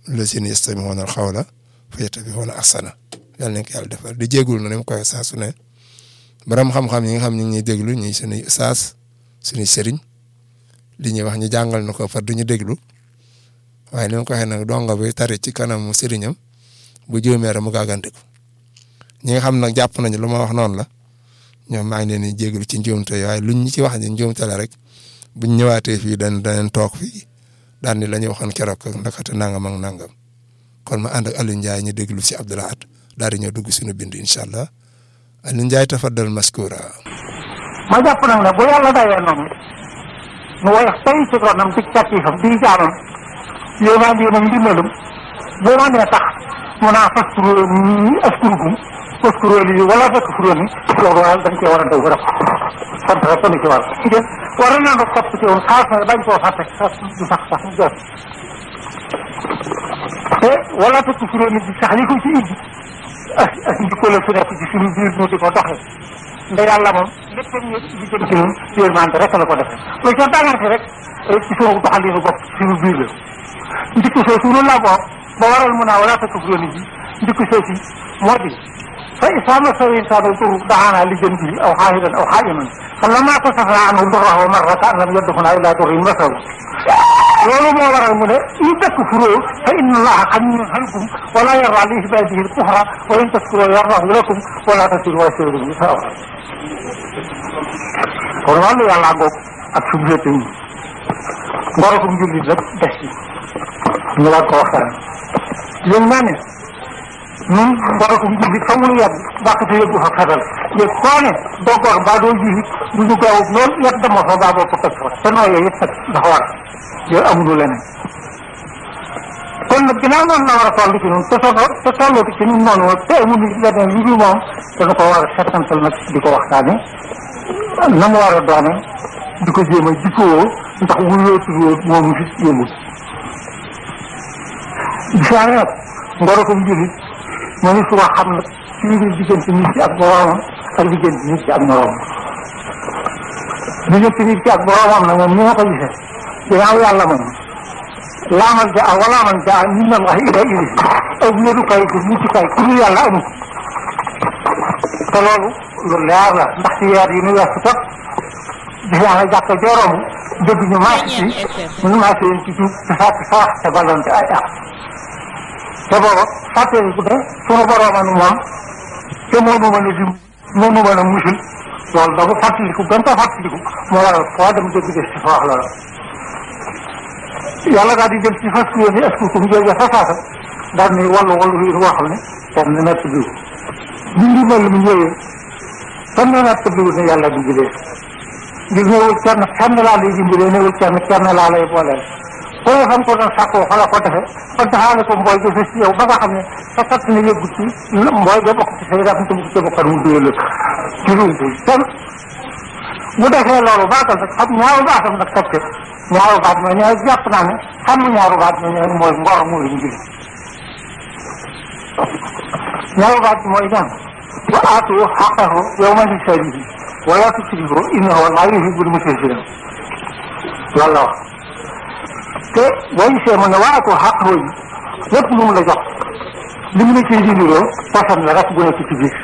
lazina yastami'una al-qawla fayattabi'una ahsana yàlla nañ ko yàlla defal di jéegul na ni mu koy saa su ne borom xam-xam yi nga xam ñu ngi ñuy déglu ñuy suñuy saas suñuy sëriñ li ñuy wax ñu jàngal na ko far du ñu déglu waaye ni ma ko waxee nag donga bi tari ci kanamu sëriñam bu juumee rek mu gàggantiku ñi nga xam nag jàpp nañu lu ma wax noonu la ñoom maa ngi leen di jégalu ci njuumte waaye luñ ñu ci wax ni njuumte la rek buñ ñëwaatee fii dañ dañ toog fii daan ni la ñu waxoon keroog ndakate nangam ak nangam kon ma ànd ak Aliou Ndiaye ñu déglu si Abdou Lahad daal di ñëw dugg suñu bind incha allah Aliou Ndiaye tafaddal maskura ma jàpp nag ne bu yàlla dayee noonu mu woyof tey ci ronam ci càttiifam di jaamam yéemaan yéenam ndimbalum boo ma nee tax mu naa faskuru ni askurukum faskuru li wala takfuru ni loolu daal dañ cee war a daw rek sant rek ni ci war ngeen war na nga topp ci woon xaas na bañ koo fàtte sax du sax sax mu jot te wala takfuru ni bi sax li ko ci indi ak ak njikko la su nekk ci suñu biir ñu di ko doxee nda yàlla moom lépp ñu li jëm ci ñun yërmande rek la ko defee lu ca dangante rek ci suñu doxalinu bopp suñu biir la njikko soo suñu la boo ba waral mu naa wala takfuru ni bi njikko soo si moo di fa isa massahu insaanu dur daana li jëm bi aw xaahidan aw xaajiman falammaa kasafnaa anhu durrahu marratan an lam yadxulnaa illaa durrin masahu loolu moo waral mu ne in takfuruu fa inna allaha ganiyyun ankum wa laa yardaa li ibaadihi al-kufra wa in tashkuruu yardahu lakum wa laa taziru waaziratun wizra uxraa kon wàllu yàlla ngoog ak suñu féete yi ngorokum jullit rek des ci ñu war ko waxtaan yéen naa ne ñun ngorokum jullit fa mu yàgg bàqate yëggu fa xetal yëg koo ne doo gor mbaa doo jullit du ñu gaaw lool yet dama fa mbaa boo ko toj fa te nooyee yëpp nag dafa war yooyu amuñu leneen kon nag ginnaaw noonu la war a toll ci ñun te soo te tolloo ci ñun noonu te amuñu leneen lu dul moom dana ko war a settantal nag di ko waxtaane na mu war a doone di ko jéem a jikkoo ndax wuyoo tuddoo moomu fi yëmul gisaane nag ngorokum jullit moo ngi suba xam nag ci biir diggante nit ci ak boroomam ak diggante nit ci ak moroomam diggante nit ci ak boroomam nag moom ni ma ko gisee ginnaaw yàlla moom laamal jaa wala man jaa min allahi ila ilayhi aw wéerukaay ku muccukaay ku dul yàlla amul te loolu lu leer la ndax ci weer yi nu weesu tot gis naa ne jàkka jooroomu dégg ñu maas ci ñu maas leen ci tuub te saat saax te balloon te ay ak te booba fàttali ku ne sunu boroomanu moom te moo nu mën a dim moo nu mën a musul loolu da ko fàttaliku gën ko fàttaliku moo waral foo dem dégg des ci fa wax loola yàlla daal di jël ci fas yéene est-ce que mu jógee fa saasa daal ni wallu wallu yi woo xam ne kenn du natt biwu bi ngi mel mu ñëwee kenn du natt biwu ne yàlla dimbalee ngir ñëwul kenn kenn laa lay dimbalee ñëwul kenn kenn laa lay booleel ko ne fam ko doon sàkkoo fa la ko defe kon taxaale ko mbooy ga ci yow ba nga xam ne sa kat ne yëggu ci mbooy ga bokk ci say raf te mu ci bokkan mu dóole ci rumtu kenn bu defee loolu baatal nag xam ñaaru baatam nag teg ñaaru baat mooy ñooy jàpp naa ne xam ñaaru baat mooy ñooy mooy ngor mooy njëriñ ñaaru baat mooy ñaan wa aatu xaqahu yawma hisaadihi wala tusrifu innahu laa yuhibbul musrifin loolu la wax te boo gisee mu ne wa aatu xaqahu yi lépp lu mu la jox li mu la ciy dindiroo poson la rek bu nekk ci biir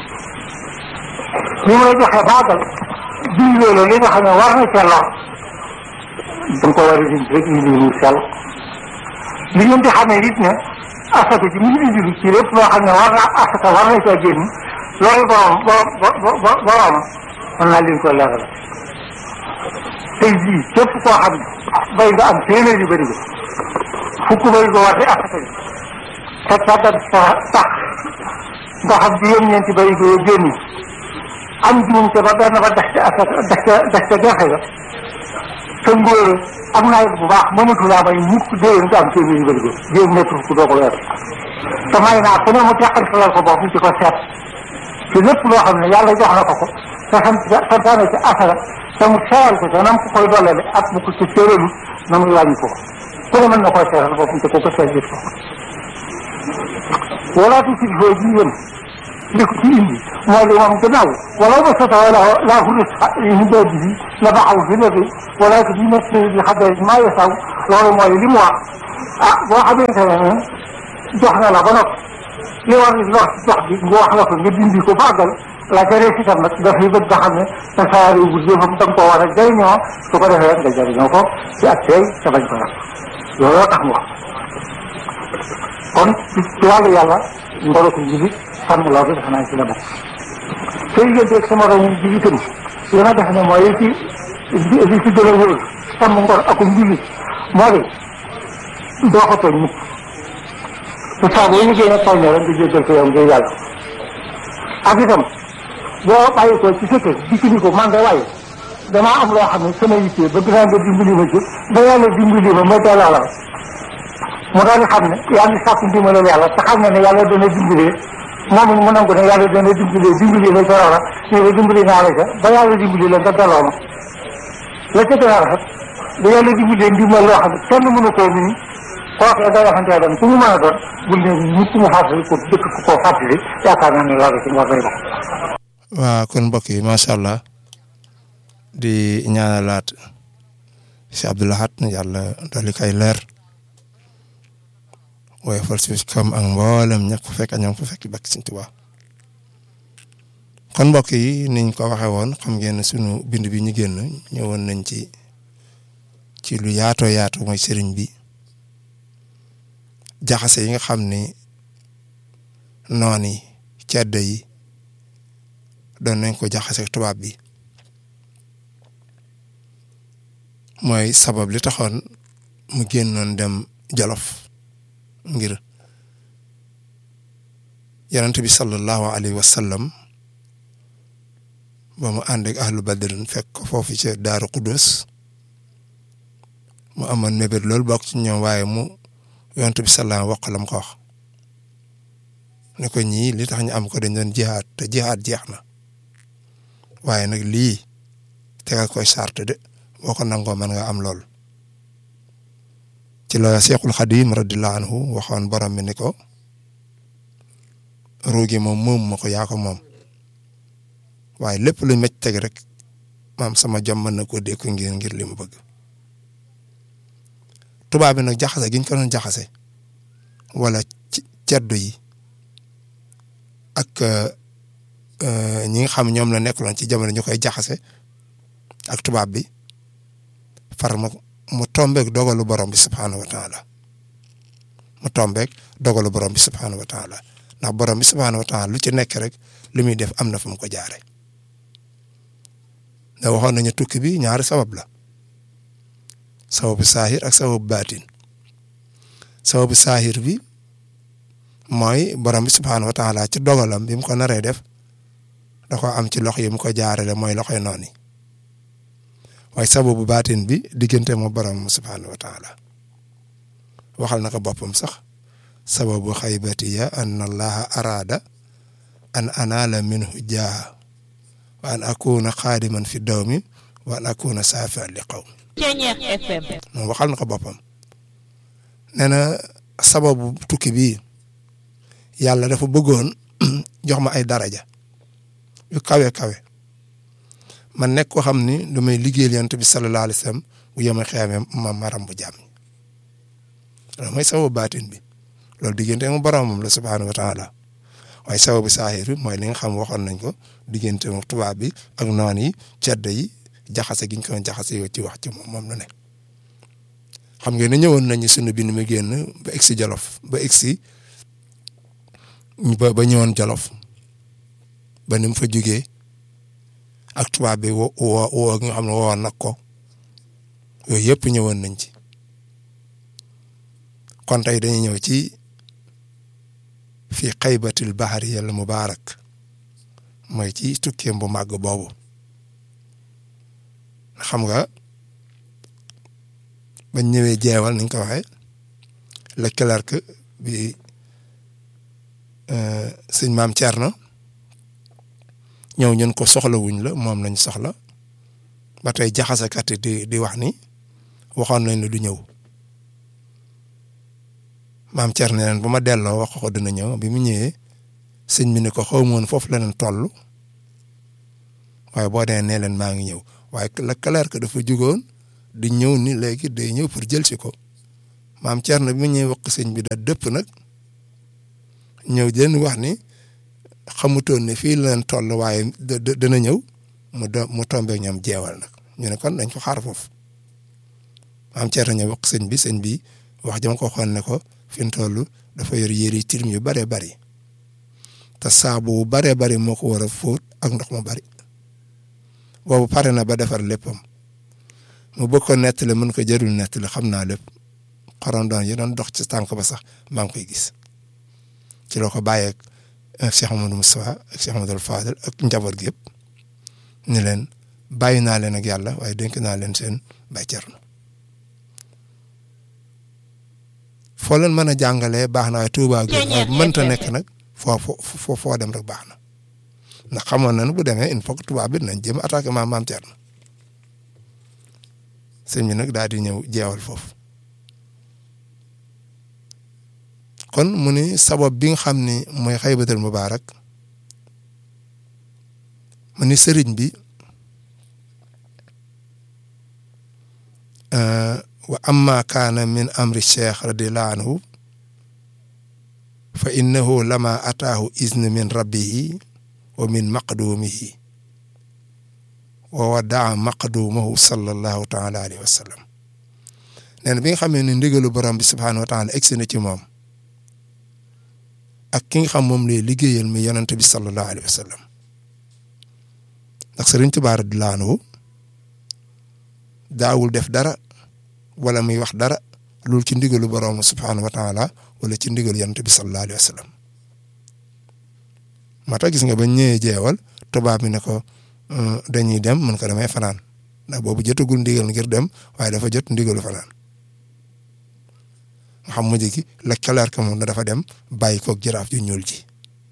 li mu la joxee baagal bii loolu li nga xam ne war na ca lor da nga ko war a dindi rek indi lu sell li ngeen di xamee it ne asaka ji mu ngi indi ci lépp loo xam ne war na asaka war na caa génn loolu borom borom borom mën naa leen ko leeral tey jii képp koo xam ne bay nga am téeméer yu bëri ba fukk bay nga war di asaka ji te tàggat sa tax nga xam juróom-ñeenti bay nga génn am juum te ba benn ba des ca asaka des ca des ca gerte ga te ngóore am nawet bu baax mënatu laa may mukk déwén nga am téeméer yu bëri ba jéem nekk ku doo ko weer te may naa ku ne mu teqantalal ko bopp ci ko seet ci lépp loo xam ne yàlla jox na ko ko te sant santaane ci asaka te mu seeral ko te nam ko koy dollale ak bu ko ci séeralu na muy wàññi ko ku ne mën na koy seeral boppam te ko ko seet gis ko wala tu sig foo ji yéen li ko ci indi mooy li moom gannaaw wala ba sota wala laa xuris hidaadi bi la baxaw fi léegi wala ko di nekk bi xadee maa yasaw loolu mooy li mu wax ah boo xamante ne ne jox na la ba noppi li war ni lox jox bi nga wax la ko nga dindi ko bàggal la ca rees itam nag dafay bëgg nga xam ne sa saari bu jëfam da nga koo war a jëriñoo su ko defee nga jëriñoo ko ci ak tey te bañ ko yàq looloo tax mu wax kon ci ci wàllu yàlla ngoro ko jibi sàmm loolu defe naa ci la bokk te digganteeg sama romu ji itam li ma def ne mooy li ci li ci gën a wóor sàmm ngor akum julli moo di doo ko tooñ mukk te saa boo liggéey nag tooñ rek nga jéggal ko yow ngir yàlla ak itam boo bàyyi ko ci sa kër dikk ni ko man de waaye damaa am loo xam ne sama yittee bëgg naa nga dimbali ma ci ba yàlla dimbali ma ma teelaa la mu daal di xam ne yaa ngi sàkku ndimbalal yàlla te xam ne ne yàlla dana dimbalee moom it mu nangu ne yàlla dana dimbalee dimbali la ca loola ñu ne dimbali naa la ca ba yàlla dimbali la nga delloo ma la ca gën a rafet ba yàlla dimbalee ndimbal loo xam ne kenn mënu koo nii kooku day waxantee dem ku mu mën a doon bul ne nit mu fàttali ko dëkk ko koo fàttali yaakaar naa ne loolu ci war day dox waaw kon mbokk yi macha allah di ñaanalaat si Abdou Lahad yàlla dolli kay leer waaye fal si kam ak mboolem ña ko fekk ak ña ko fekk bakk Sëñ Tuubaa kon mbokk yi niñ ko waxee woon xam ngeen ne sunu bind bi ñu génn ñëwoon nañ ci ci lu yaatoo yaatu mooy sëriñ bi jaxase yi nga xam ni noon yi cedd yi doon nañ ko jaxase tubaab bi mooy sabab li taxoon mu génnoon dem Jolof ngir yonent bi sallallahu alayhi wa sallam ba mu ànd ak ahlu badrin fekk ko foofu ci daaru Qudus mu amoon mébét loolu bokk ci ñoom waaye mu yonent bi sallallahu wax la mu ko wax ne ko ñii li tax ñu am ko dañ doon jihaad te jihaad jeex na waaye nag lii tegal koy sart de boo ko nangoo mën nga am lool ci la Seexul Xadim radiyallahu anhu waxoon borom bi ni ko ruugi moom moom ma ko yaa ko moom waaye lépp lu mecc teg rek maam sama jom mën na koo dékku ngir ngir li mu bëgg tubaab bi nag jaxase giñ ko doon jaxase wala ci ceddo yi ak ñi nga xam ñoom la nekkuloon ci jamono ñu koy jaxase ak tubaab bi far ma mu tombeek dogalu borom bi subhaanahu wa taala mu tombeek dogalu borom bi subhaanahu wa taala ndax borom bi subhaanahu wa taala lu ci nekk rek li muy def am na fu mu ko jaare da waxoon nañu tukki bi ñaari sabab la sababu saahir ak sababu baatin sababu saahir bi mooy borom bi subhaanahu wa taala ci dogalam bi mu ko naree def da ko am ci loxo yi mu ko jaarale mooy loxoy noonu yi waaye sababu baatin bi diggante mo borom subhaanahu wa taala waxal na ko boppam sax sababu xaybatiya an allaha araada an anaala minhu jaaha wa an akuna xaadiman fi dawmi wa an akuna saafian li qawmi moom waxal na ko boppam nee na sababu tukki bii yàlla dafa bëggoon jox ma ay daraja yu kawe kawe man nekk ko xam ni lu may liggéeyal yonent bi sallallahu alayhi wa sallam bu yema xeeme ma maram bu jàmm loolu mooy sababu baatin bi loolu diggante mu boromam la subhaanahu wa taala waaye sababu saahir bi mooy li nga xam waxoon nañ ko diggante mu tubaab bi ak noon yi ceddo yi jaxase giñ ko jaxase yow ci wax ci moom moom la ne xam ngeen ne ñëwoon nañu sunu bind mi génn ba egsi jolof ba egsi ba ba ñëwoon jolof ba ni mu fa jugee ak tubaab bi woo woo woo nga xam ne woo nag ko yooyu yëpp ñëwoon nañ ci kon tey dañuy ñëw ci fii xaybatil bahari yàlla mubaarak mooy ci tukkeem bu màgg boobu xam nga bañ ñëwee jeewal niñ ko waxee le clerc bi sëñ maam Thierno ñëw ñun ko soxla wuñ la moom lañ soxla ba tey jaxasekat di di wax ni waxoon nañ la du ñëw maam Thierno ne leen bu ma delloo wax ko dina ñëw bi mu ñëwee sëñ bi ni ko xaw ma woon foofu la leen toll waaye boo dee nee leen maa ngi ñëw waaye le clerc dafa jugoon di ñëw ni léegi day ñëw pour jël si ko maam Thierno bi mu ñëwee wax sëñ bi da dëpp nag ñëw di leen wax ni xamutoon ne fii la leen toll waaye dana ñëw mu do mu tombé ñoom jeewal nag ñu ne kon dañ ko xaar foofu maam Thierno ñëw wax sëñ bi sëñ bi wax jama ko xoon ne ko fi mu toll dafa yor yëri tilim yu bëree bëri te saabu bu bëree bëri moo ko war a fóot ak ndox mu bëri boobu pare na ba defar léppam mu bëgg ko nettali mën ko jërul nettali xam naa lépp xorondoon yi doon dox ci tànk ba sax maa ngi koy gis ci loo ko bàyyeeg Cheikh Amadou Moustapha ak Cheikh Amadou Fadel ak njaboot gi yëpp ni leen bàyyi naa leen ak yàlla waaye dénk naa leen seen bay Cerno foo leen mën a jàngalee baax na waaye Tuubaa gi mënta nekk nag foo foo foo dem rek baax na ndax xamoon na ne bu demee il faut que tubaab bi nañ jëm attaqué maam maam Cerno sëñ bi nag daal di ñëw jeewal foofu kon mu ni sabab bi nga xam ni mooy xaybatul mubaarak mu ni sëriñ bi wa amma kaana min amri cheikh radiallahu anhu fa innahu lama ataahu izn min rabbihi wa min maqdumihi wa wadaa maqdumahu sallallahu taala alayhi wa sallam nee na bi nga xamee ne ndigalu borom bi subhaanahu wa taala egsi na ci moom ak ki nga xam moom lay liggéeyal mi yonent bi sallallahu alayhi wa sallam ndax Sëriñ Tuubaa radiyallaahu anhu daawul def dara wala muy wax dara loolu ci ndigalu borom subhaanahu wa taala wala ci ndigalu yonent bi sallallahu alayhi wa sallam moo tax gis nga ba ñëwee jeewal tubaab bi ne ko dañuy dem mën ko damay fanaan ndax boobu jotagul ndigal ngir dem waaye dafa jot ndigalu fanaan nga xam mujj gi la kaleer ka moom dafa dem bàyyi koog jaraaf ju ñuul ji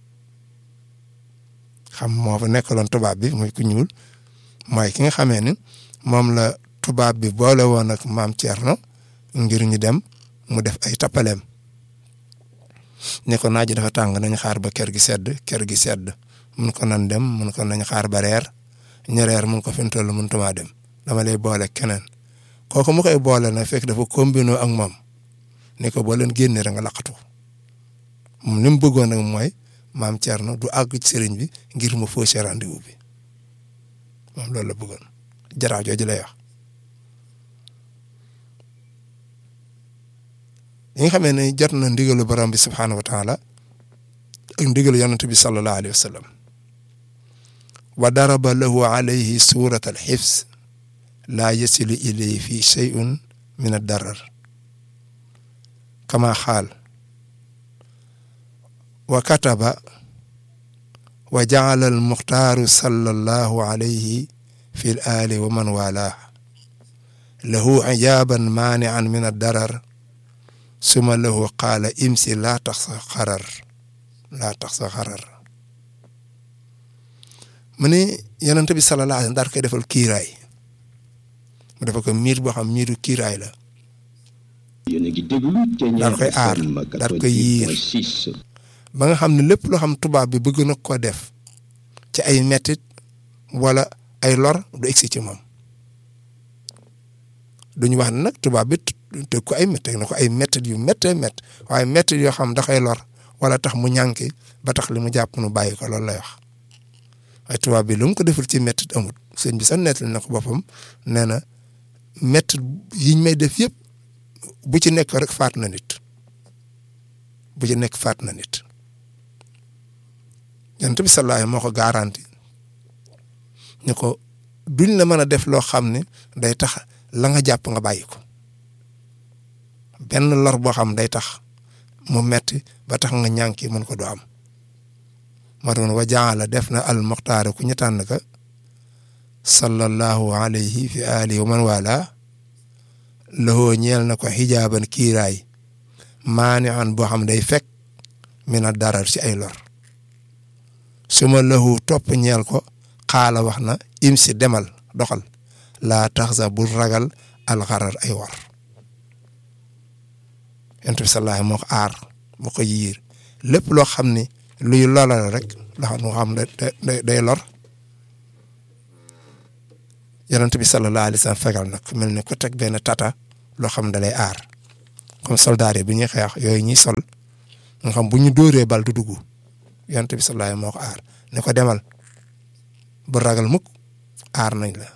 xam moo fa nekkaloon tubaab bi muy ku ñuul mooy ki nga xamee ni moom la tubaab bi boole woon ak maam Thierno ngir ñu dem mu def ay tappaleem ne ko naaj dafa tàng nañ xaar ba kër gi sedd kër gi sedd mun ko nan dem mun ko nañ xaar ba reer ñu reer mun ko fi mu toll mun tumaa dem dama lay boole keneen kooku mu koy boole nag fekk dafa combino ak moom ne ko boo leen génnee rek nga laqatu moom li mu bëggoon nag mooy maam Thierno du àgg ci sëriñ bi ngir mu faussé rendez-vous bi moom loolu la bëggoon jaraaw jooju lay wax. yi nga xamee ne jot na ndigalu borom bi subhaanahu wa taala ak ndigalu yonent bi sallallahu alayhi wa sallam wa daraba lahu alayhi surat al xifs laa yasilu ilayhi fi shay'un min ad darar kama xaal wa kataba wa jacala al muxtaaru sallallahu alayhi fi l aali wa man waalaa lahu ijaaban maanian min ad darar suma lahu qaala imsi laa tax sa xarar laa tax sa xarar mu ne yonent bi sallallahu alayhi wa sallam daal koy defal kiiraay mu defal ko miir boo xam miiru kiiraay la daal koy aar daal koy yiir ba nga xam ne lépp loo xam tubaab bi bëgg na ko def ci ay mettit wala ay lor du egsi ci moom duñu wax ne nag tubaab bi te ko ay métti na ko ay métti yu méttee métti waaye métti yoo xam da koy lor wala tax mu ñànki ba tax li mu jàpp nu bàyyi ko loolu lay wax waaye tubaab bi lu mu ko deful ci métti amut sëñ bi sax nettali na ko boppam nee na métti yiñ may def yëpp bu ci nekk rek faat na nit bu ci nekk faat na nit yonent bi sallallahu moo ko garanti ñu ko duñ la mën a def loo xam ne day tax la nga jàpp nga bàyyi ko benn lor boo xam day tax mu metti ba tax nga ñànki mën ko du am moo tax wa jaala def na al muxtaar ku ñu tànn ka sallallahu alayhi fi alihi wa man wala lahoo ñeel na ko xijaaban kiiraay maani an boo xam day fekk mina darar ci ay lor suma lahu topp ñeel ko xaala wax na imsi demal doxal laa tax sa bul ragal alxarar ay war yonent bi sallallahu moo ko aar moo ko yiir lépp loo xam ne luy lolal rek loo xam moo xam day day lor yonent bi sallallahu alayhi wa sallam fegal nag mel ni ko teg benn tata loo xam da lay aar comme soldat yi bi ñuy xeex yooyu ñuy sol nga xam bu ñu dóoree bal du dugg yonent bi sallallahu alayhi moo ko aar ne ko demal bu ragal mukk aar nañ la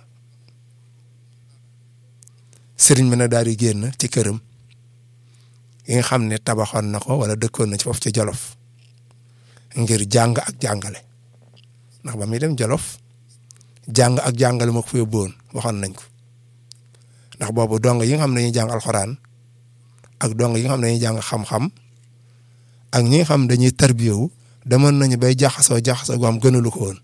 sëriñ bi nag daal di génn ci këram yi nga xam ne tabaxoon na ko wala dëkkoon na ci foofu ci Jolof ngir jàng ak jàngale ndax ba muy dem Jolof jàng ak jàngale moo ko fa yóbbuwoon waxoon nañ ko ndax boobu dong yi nga xam ne dañuy jàng alxuraan ak dong yi nga xam ne dañuy jàng xam-xam ak ñi nga xam dañuy tarbiyewu demoon nañu bay jaxasoo jaxasoo gu am gënalu ko woon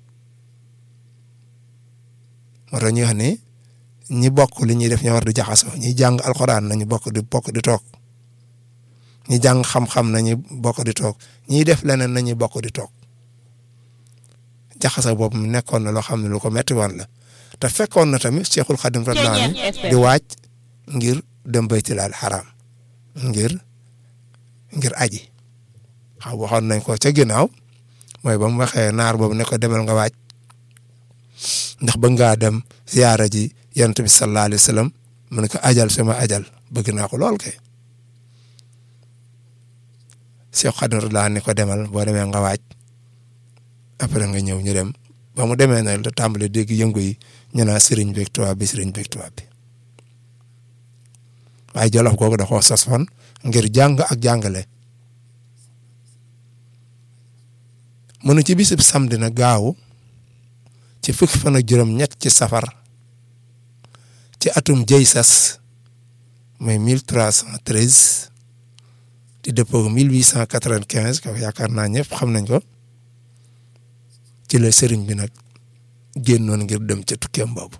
moo tax ñuy wax ne ñi bokk li ñuy def ñoo war di jaxasoo ñi jàng alxuraan nañu bokk di bokk di toog ñi jàng xam-xam nañu bokk di toog ñiy def leneen nañu bokk di toog jaxasoo boobu mu nekkoon na loo xam ne lu ko metti woon la te fekkoon na tamit Cheikhul Khadim radiyallahu anhu di waaj ngir dem baytilaal xaraam ngir ngir aji xaw waxoon nañ ko ca ginnaaw mooy ba mu waxee naar boobu ne ko demal nga waaj ndax bëgg ngaa dem ziyaara ji yonent bi sallallahu alayhi wa sallam mu ne ko ajal sama ajal bëgg naa ko lool kay Cheikh Khadim radiyallahu ne ko demal boo demee nga waaj après nga ñëw ñu dem ba mu demee nag la tàmbali dégg yëngu yi ñu naa sëriñ beeg tubaab bi sëriñ beeg tubaab bi waaye jolof googu da koo sosoon ngir jàng ak jàngale mu ne ci bisib samedi na gaaw ci fukki fan ak juróom-ñett ci safar ci atum jëy sas mooy mille trois cent treize di dëppoo mille huit cent quatre-vingt-quinze ko yaakaar naa ñëpp xam nañ ko ci la sëriñ bi nag génnoon ngir dem ca tukkeem boobu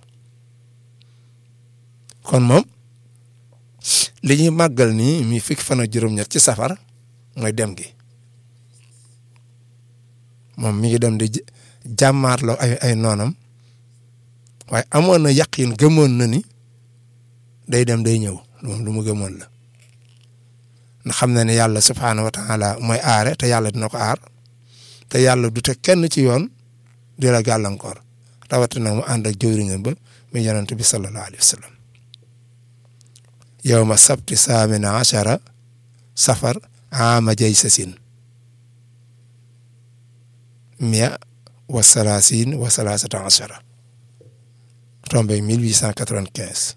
kon moom li ñuy màggal nii mi fukki fan ak juróom-ñett ci safar mooy dem gi moom mi ngi dem di jàmmaarloo ay ay noonam waaye amoon na yaqin gëmoon na ni day dem day ñëw moom lu mu gëmoon la ndax xam na ne yàlla subhaanahu wa taala mooy aare te yàlla dina ko aar te yàlla du te kenn ci yoon di la gàllankoor rawatina mu ànd ak jëwriñam ba mu yonent bi sallallahu alayhi wa sallam yawma sabti saamina achara safar ama jay sasin mia wa salaasin wa salaasata achara tombé 1895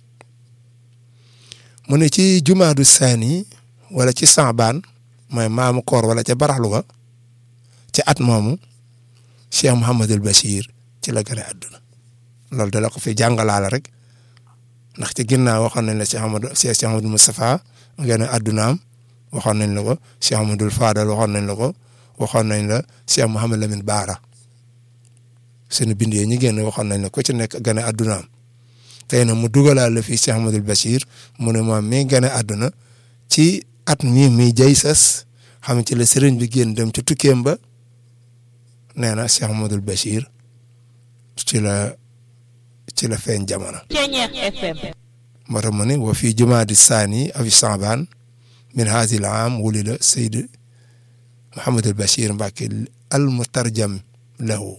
mu ne ci jumaadu saani wala ci saabaan mooy maamu koor wala ca baraxlu ga ci at moomu Cheikh Mouhamadul Bachir ci la gën a àdduna loolu da la ko fi jàngalaale rek ndax ci ginnaaw waxoon nañ la Cheikh Amadou Cheikh Amadou Moustapha gën a àddunaam waxoon nañ la ko Cheikh Amadou Fadal waxoon nañ la ko waxoon nañ la Cheikh Mouhamad Lamine Baara suñu bind yi ñu génn waxoon nañ la ko ci nekk gën a àddunaam tey nag mu dugalaal la fii Cheikh Amadou Bachir mu ne moom mi gën a àdduna ci at mii mi jay sas xam ci la sëriñ bi génn dem ci tukkeem ba nee na Cheikh Amadou Bachir ci la ci la feeñ jamono. moo tax mu ne wa fii jumaadi saani afi saabaan min haasi l aam wulida Seyd Mouhamadul Bachir Mbacke al mutarjam lahu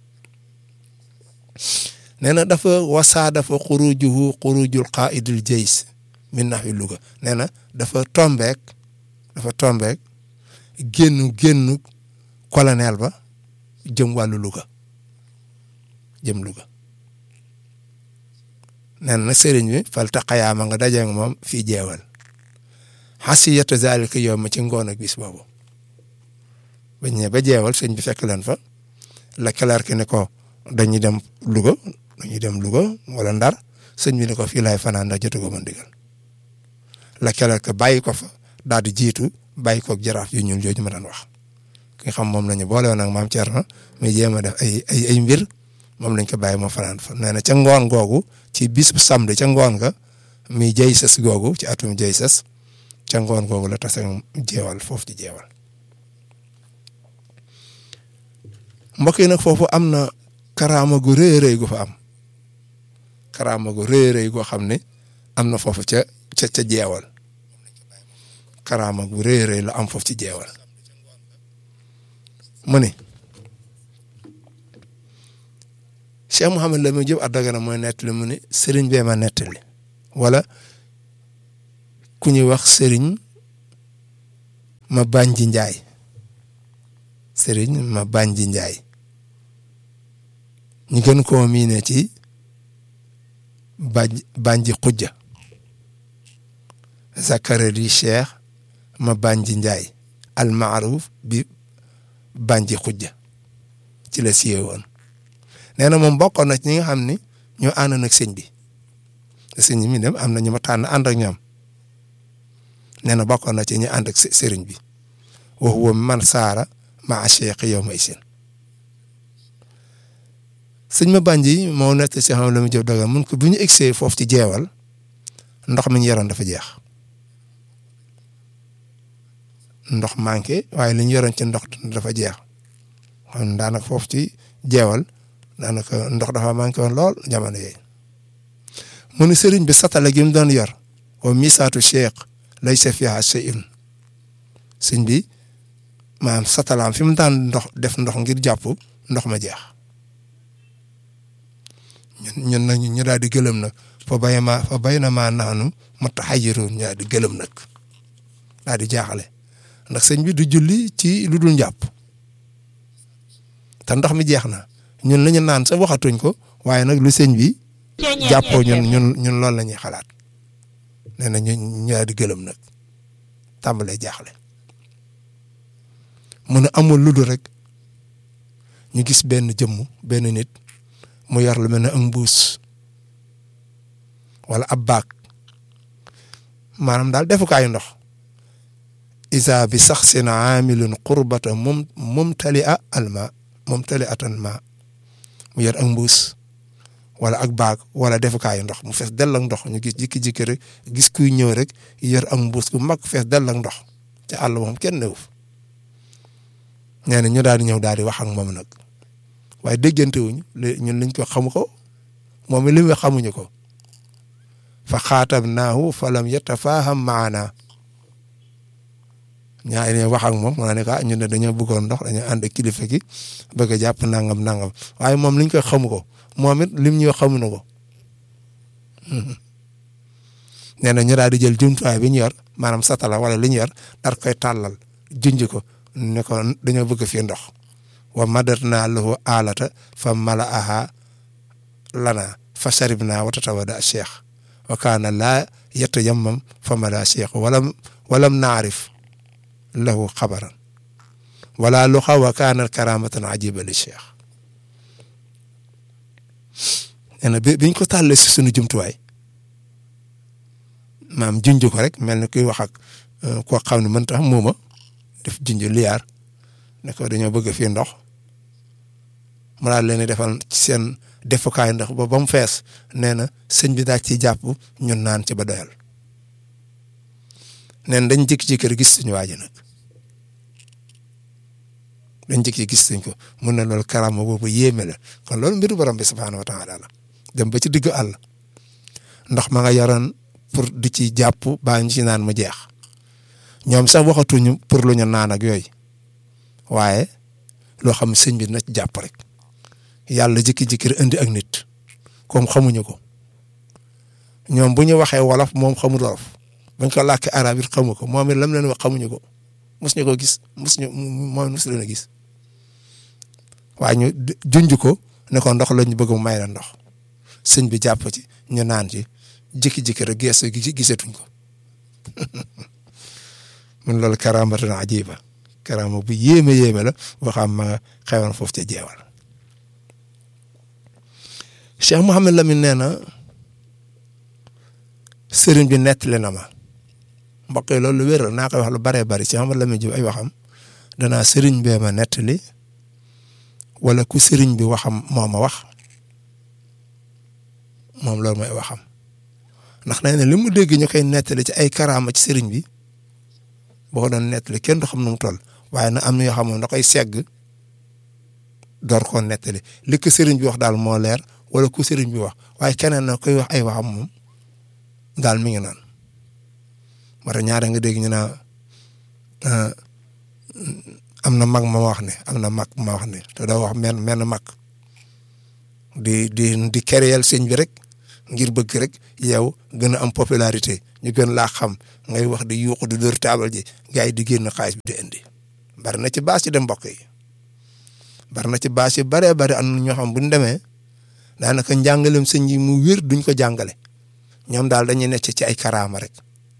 nee na dafa wasaa dafa xurujuhu xurujul qaidul jays min naxwi Louga nee na dafa tombeek dafa tombeek génnu génnu colonel ba jëm wàllu Louga jëm Louga nee na sëriñ bi fal taqayaama nga daje nga moom fii jeewal xasiyata zalika yow ma ci ngoon ak bis boobu ba ñëwee ba jeewal sëñ bi fekk leen fa la clerc ne ko dañuy dem Louga dañuy dem Louga wala Ndar sëñ bi ne ko fii laay fanaan ndax jotu ko ma ndigal la clerc bàyyi ko fa daal di jiitu bàyyi koog jaraaf yu ñuul jooju ma daan wax ki nga xam moom la ñu boole woon ak maam Thierno muy jéem a def ay ay ay mbir moom lañ ko bàyyi moo fanaan fa nee na ca ngoon googu ci bis bu samedi ca ngoon nga muy jëy sës googu ci atum jëy sës ca ngoon googu la tase jeewal foofu ci jeewal mbokk yi nag foofu am na karaama gu rëy rëy gu fa am karaama gu rëy rëy goo xam ne am na foofu ca ca ca jeewal karaama gu rëy rëy la am foofu ci jeewal mu ne Cheikh Mouhamed Lamine Diop Dagana mooy nettali mu ne sëriñ bee ma nettali wala ku ñuy wax sëriñ ma bànji njaay sëriñ ma bànji njaay ñu gën koo miine ci bànj bànji xujja zakari cheikh ma bànji njaay al maaruf bi bànji xujja ci la siye woon nee na moom bokkoon na ci ñi nga xam ni ñoo àndoon ak sëñ bi sëñ mi dem am na ñu ma tànn ànd ak ñoom nee na bokkoon na ci ñu ànd ak sëriñ bi wa huwa man saara maa cheikh yow may seen sëñ ma bànji moo nekk si xam la mu jëf dogal mun ko bu ñu egsee foofu ci jeewal ndox mi ñu yoroon dafa jeex ndox manqué waaye li ñu yoroon ci ndox dafa jeex xam daanaka foofu ci jeewal daanaka ndox dafa manqué woon lool jamono yooyu mu ne sëriñ bi satala gi mu doon yor wa misaatu cheikh lay sa fiha shay'un sëñ bi maanaam satalaam fi mu daan ndox def ndox ngir jàpp ndox ma jeex ñun ñun nag ñu daal di gëlëm nag fa bay ma fa bay na maa naanu mutaxayyiruun ñu daal di gëlëm nag daal di jaaxale ndax sëñ bi du julli ci lu dul njàpp te ndox mi jeex na ñun la ñu naan sax waxatuñ ko waaye nag lu sëñ bi jàppoo ñun ñun ñun loolu la ñuy xalaat nee na ñu ñu daal di gëlëm nag tàmbalee jaaxle mu ne amul lu dul rek ñu gis benn jëmm benn nit mu yor lu mel ne ak mbuus wala ab baag maanaam daal defukaayu ndox isa bi sax seen aamilun qurbata mum mumtali a alma mumtali atan ma mu yor ak mbuus wala ak baag wala defukaayu ndox mu fees dell ak ndox ñu gis jikki-jikki rek gis kuy ñëw rek yor ak mbuus gu mag fees dell ak ndox ci àll moom kenn newu nee na ñu daal di ñëw daal di wax ak moom nag waaye déggante wuñu ñun liñ ko xamu ko moom li mu xamuñu ko fa xaatabnaahu fa lam yatafaaham maana ñaari ne wax ak moom mu ne ah ñun de dañoo bëggoon ndox dañoo ànd ak kilifa gi bëgg a jàpp nangam nangam waaye moom liñ koy xamu ko moom it lim ñu xamu na ko nee na ñu daal di jël jumtuwaay bi ñu yor maanaam satala wala li ñu yor dar koy tàllal junj ko ne ko dañoo bëgg fii ndox wa madarna lahu alata fa malaaha lana fa sharibna wa tatawada cheikh wa kaana laa yatayammam fa mala cheikh walam walam naarif lahu xabaran wala luxa wa kaana karamatan ajiba li cheikh nee na bi biñ ko tàllee si sunu jumtuwaay maam junj ko rek mel ni kuy wax ak koo xam ne mën tax muuma def junj liyaar ne ko dañoo bëgg fii ndox mu daal leen defal ci seen defukaay ndox ba ba mu fees nee na sëñ bi daal ciy jàpp ñun naan ci ba doyal neen dañ jékki-jékki rek gis suñu waaji nag dañ jékki gis suñ ko mun na loolu karama boobu yéeme la kon loolu mbiru borom bi subhaanahu wa taala la dem ba ci digg àll ndox ma nga yoroon pour di ci jàpp baa ñu ci naan mu jeex ñoom sax waxatuñu pour lu ñu naan ak yooyu waaye loo xam sëñ bi na ci jàpp rek yàlla jikki-jikki indi ak nit comme xamuñu ko ñoom bu ñu waxee wolof moom xamul wolof bañ ko làkkee arab it xamu ko moom it lam leen wax xamuñu ko mos ñu ko gis mos ñu moom mos leen a gis waaye ñu junj ko ne ko ndox lañu bëgg mu may la ndox sëñ bi jàpp ci ñu naan ci jikki-jikki rek gees gisatuñ ko mun loolu karaamatan ajiba karaama bu yéeme yéeme la boo xam ma xewoon foofu ca jeewal Cheikh Mouhamed Lamine nee na sëriñ bi nettali na ma mbokk yi loolu lu wér naa koy wax lu baree bari Cheikh Mouhamed Lamine Diouf ay waxam danaa sëriñ bee ma nettali wala ku sëriñ bi waxam moo ma wax moom loolu mooy waxam ndax nee na li mu dégg ñu koy nettali ci ay karaama ci sëriñ bi boo ko doon nettali kenn du xam nu mu toll waaye nag am na yoo xam ne da koy segg door koo nettali li ko sëriñ bi wax daal moo leer wala ku sëriñ bi wax waaye keneen na koy wax ay waxam moom daal mi ngi noonu moo tax ñaare nga dégg ñu naa am na mag ma wax ne am na mag ma wax ne te doo wax men menn mag di di di kéréel sëñ bi rek ngir bëgg rek yow gën a am popularité ñu gën laa xam ngay wax di yuuxu di dóor taabal ji gars yi di génn xaalis bi di indi bari na ci baas yi dem mbokk yi bari na ci baas yi baree bari am na ñoo xam bu ñu demee daanaka njàngalem sëñ yi mu wér duñ ko jàngale ñoom daal dañuy necc ci ay karaama rek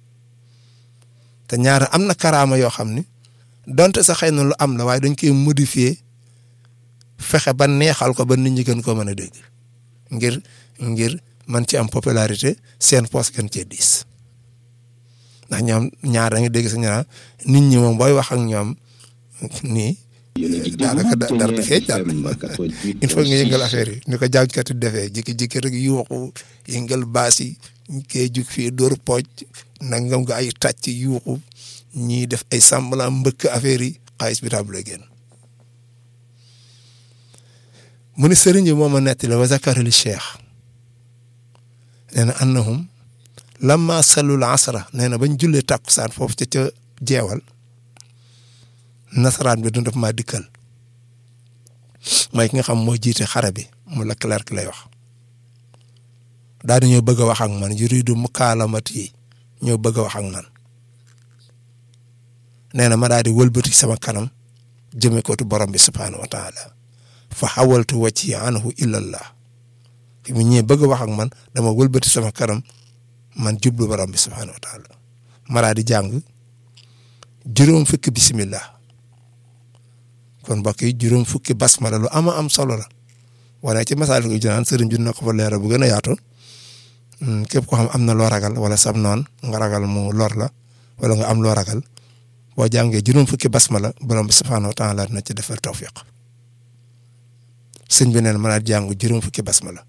te ñaar am na karaama yoo xam ni donte sa xëy na lu am la waaye dañ koy modifier fexe ba neexal ko ba nit ñi gën koo mën a dégg ngir ngir man ci am popularité seen poos gën cee diis ndax ñoom ñaar da nga dégg sa ñaar nit ñi moom booy wax ak ñoom nii daanaka dara du feeñ daal il faut nga yëngal affaire yi ni ko jàngkat yi defee jikki-jikki rek yuuxu yëngal baas yi kee jug fii dóor pooj nangam nga ay tàcc yuuxu ñii def ay semblant mbëkk affaire yi xaalis bi tàmbalee génn mu ne sëriñ bi moom a nettali wa zakara li cheikh nee na annahum lamma sallul asra nee na bañ jullee tàkkusaan foofu ca ca jeewal nasaraan bi du def maa dikkal mooy ki nga xam moo jiite xare bi mu la clerc lay wax daal di ñoo bëgg a wax ak man yuridu mukaalamat yi ñoo bëgg a wax ak man nee na ma daal di wëlbati sama kanam jëme ko tu borom bi subhaanahu wa taala fa xawaltu wacci anhu illallah fi mu ñëwee bëgg a wax ak man dama wëlbati sama kanam man jublu borom bi subhaanahu wa taala ma daal di jàng juróom fukki bismillah kon mbokk yi juróom fukki basmala lu ama am solo la wane ci masal ko jinaan sëriñ bi na ko fa leeral bu gën a yaatu képp ko xam am na loo ragal wala sam noon nga ragal mu lor la wala nga am loo ragal boo jàngee juróom fukki basmala borom bi subhaanahu wa taala dina ci defal tawfiq sëñ bi neen mën a jàng juróom fukki basmala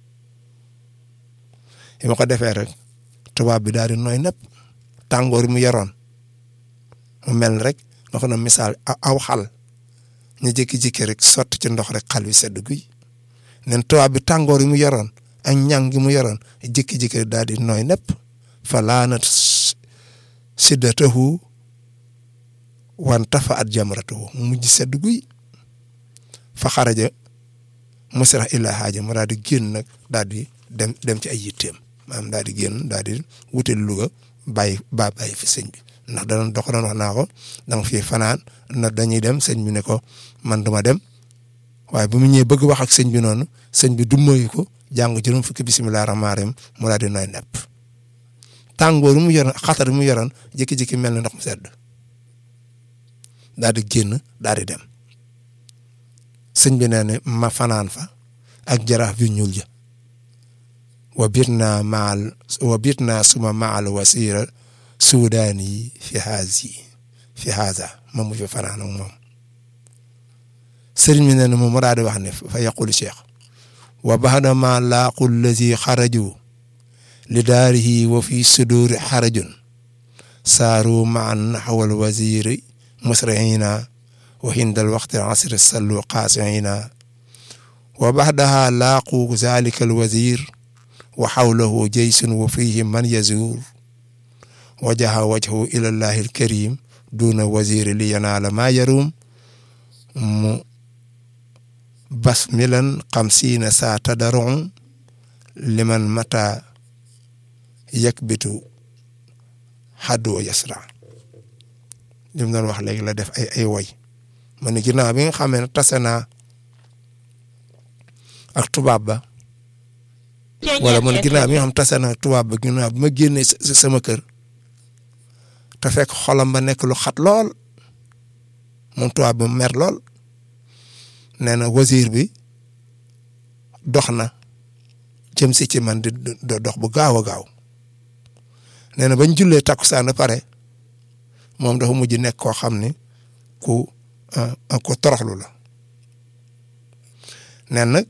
yi ma ko defee rek tubaab bi daal di nooy nepp tàngoor mu yoroon mu mel rek nga xam ne misaal aw xal ñu jékki-jékki rek sotti ci ndox rek xal wi sedd guy nen tubaab bi tàngoor yi mu yoroon ak ñàng gi mu yoroon jékki-jékki daal di nooy nepp fa laanat siddatahu wan tafa at jamratahu mu mujj sedd guy fa xaraja musra illa haaja mu daal di génn nag daal di dem dem ci ay yitteem maanaam daal di génn daal di wutal Louga bàyyi ba bàyyi fi sëñ bi ndax dana dox doon wax naa ko danga fi fanaan na dañuy dem sëñ bi ne ko man duma dem waaye bu mu ñëwee bëgg wax ak sëñ bi noonu sëñ bi dummayu ko jàng juróom fukki bisimilah rahmaani rahiim mu daal di nooy nepp tàngoor mu yoroon xatar mu yoroon jékki-jékki mel na ndox mu sedd daal di génn daal di dem sëñ bi nee ne ma fanaan fa ak jaraaf yu ñuul ja wa biit naa maal wa biit naa suma maal wasiira suudaan yi fi haaz yi fi haaza ma mu fi fanaan ak moom sëriñ bi nee na moom mu daal di wax ne fa yaqulu cheikh wa baxda ma laaqu lazi xaraju li daarihi wa fi suduuri xarajun saaru maan naxwal waziri musriina wa hindal waqti asri sallu qaasiina wa baxdaha laaqu zalika alwazir wa xawlahu jaysun wa fihi man yazuur wajaha wajhu ila llahi alkarim duna waziri li yanaala ma yarum mu basmilan xamsiina saa tadaron liman mata yakbitu xaddu yasra li mu doon wax léegi la def ay ay woy ma ne ginnaaw bi nga xamee ne tase naa ak tubaab ba wala man ginnaaw bi nga xam tase naa ak tubaab ba ginnaaw bi ma génnee sama kër te fekk xolam ba nekk lu xat lool moom tubaab ba mer lool nee na wazir bi dox na jëm si ci man di dox bu gaaw a gaaw nee na bañ jullee takkusaan ba pare moom dafa mujj nekk koo xam ni ku ku toroxlu la nee nag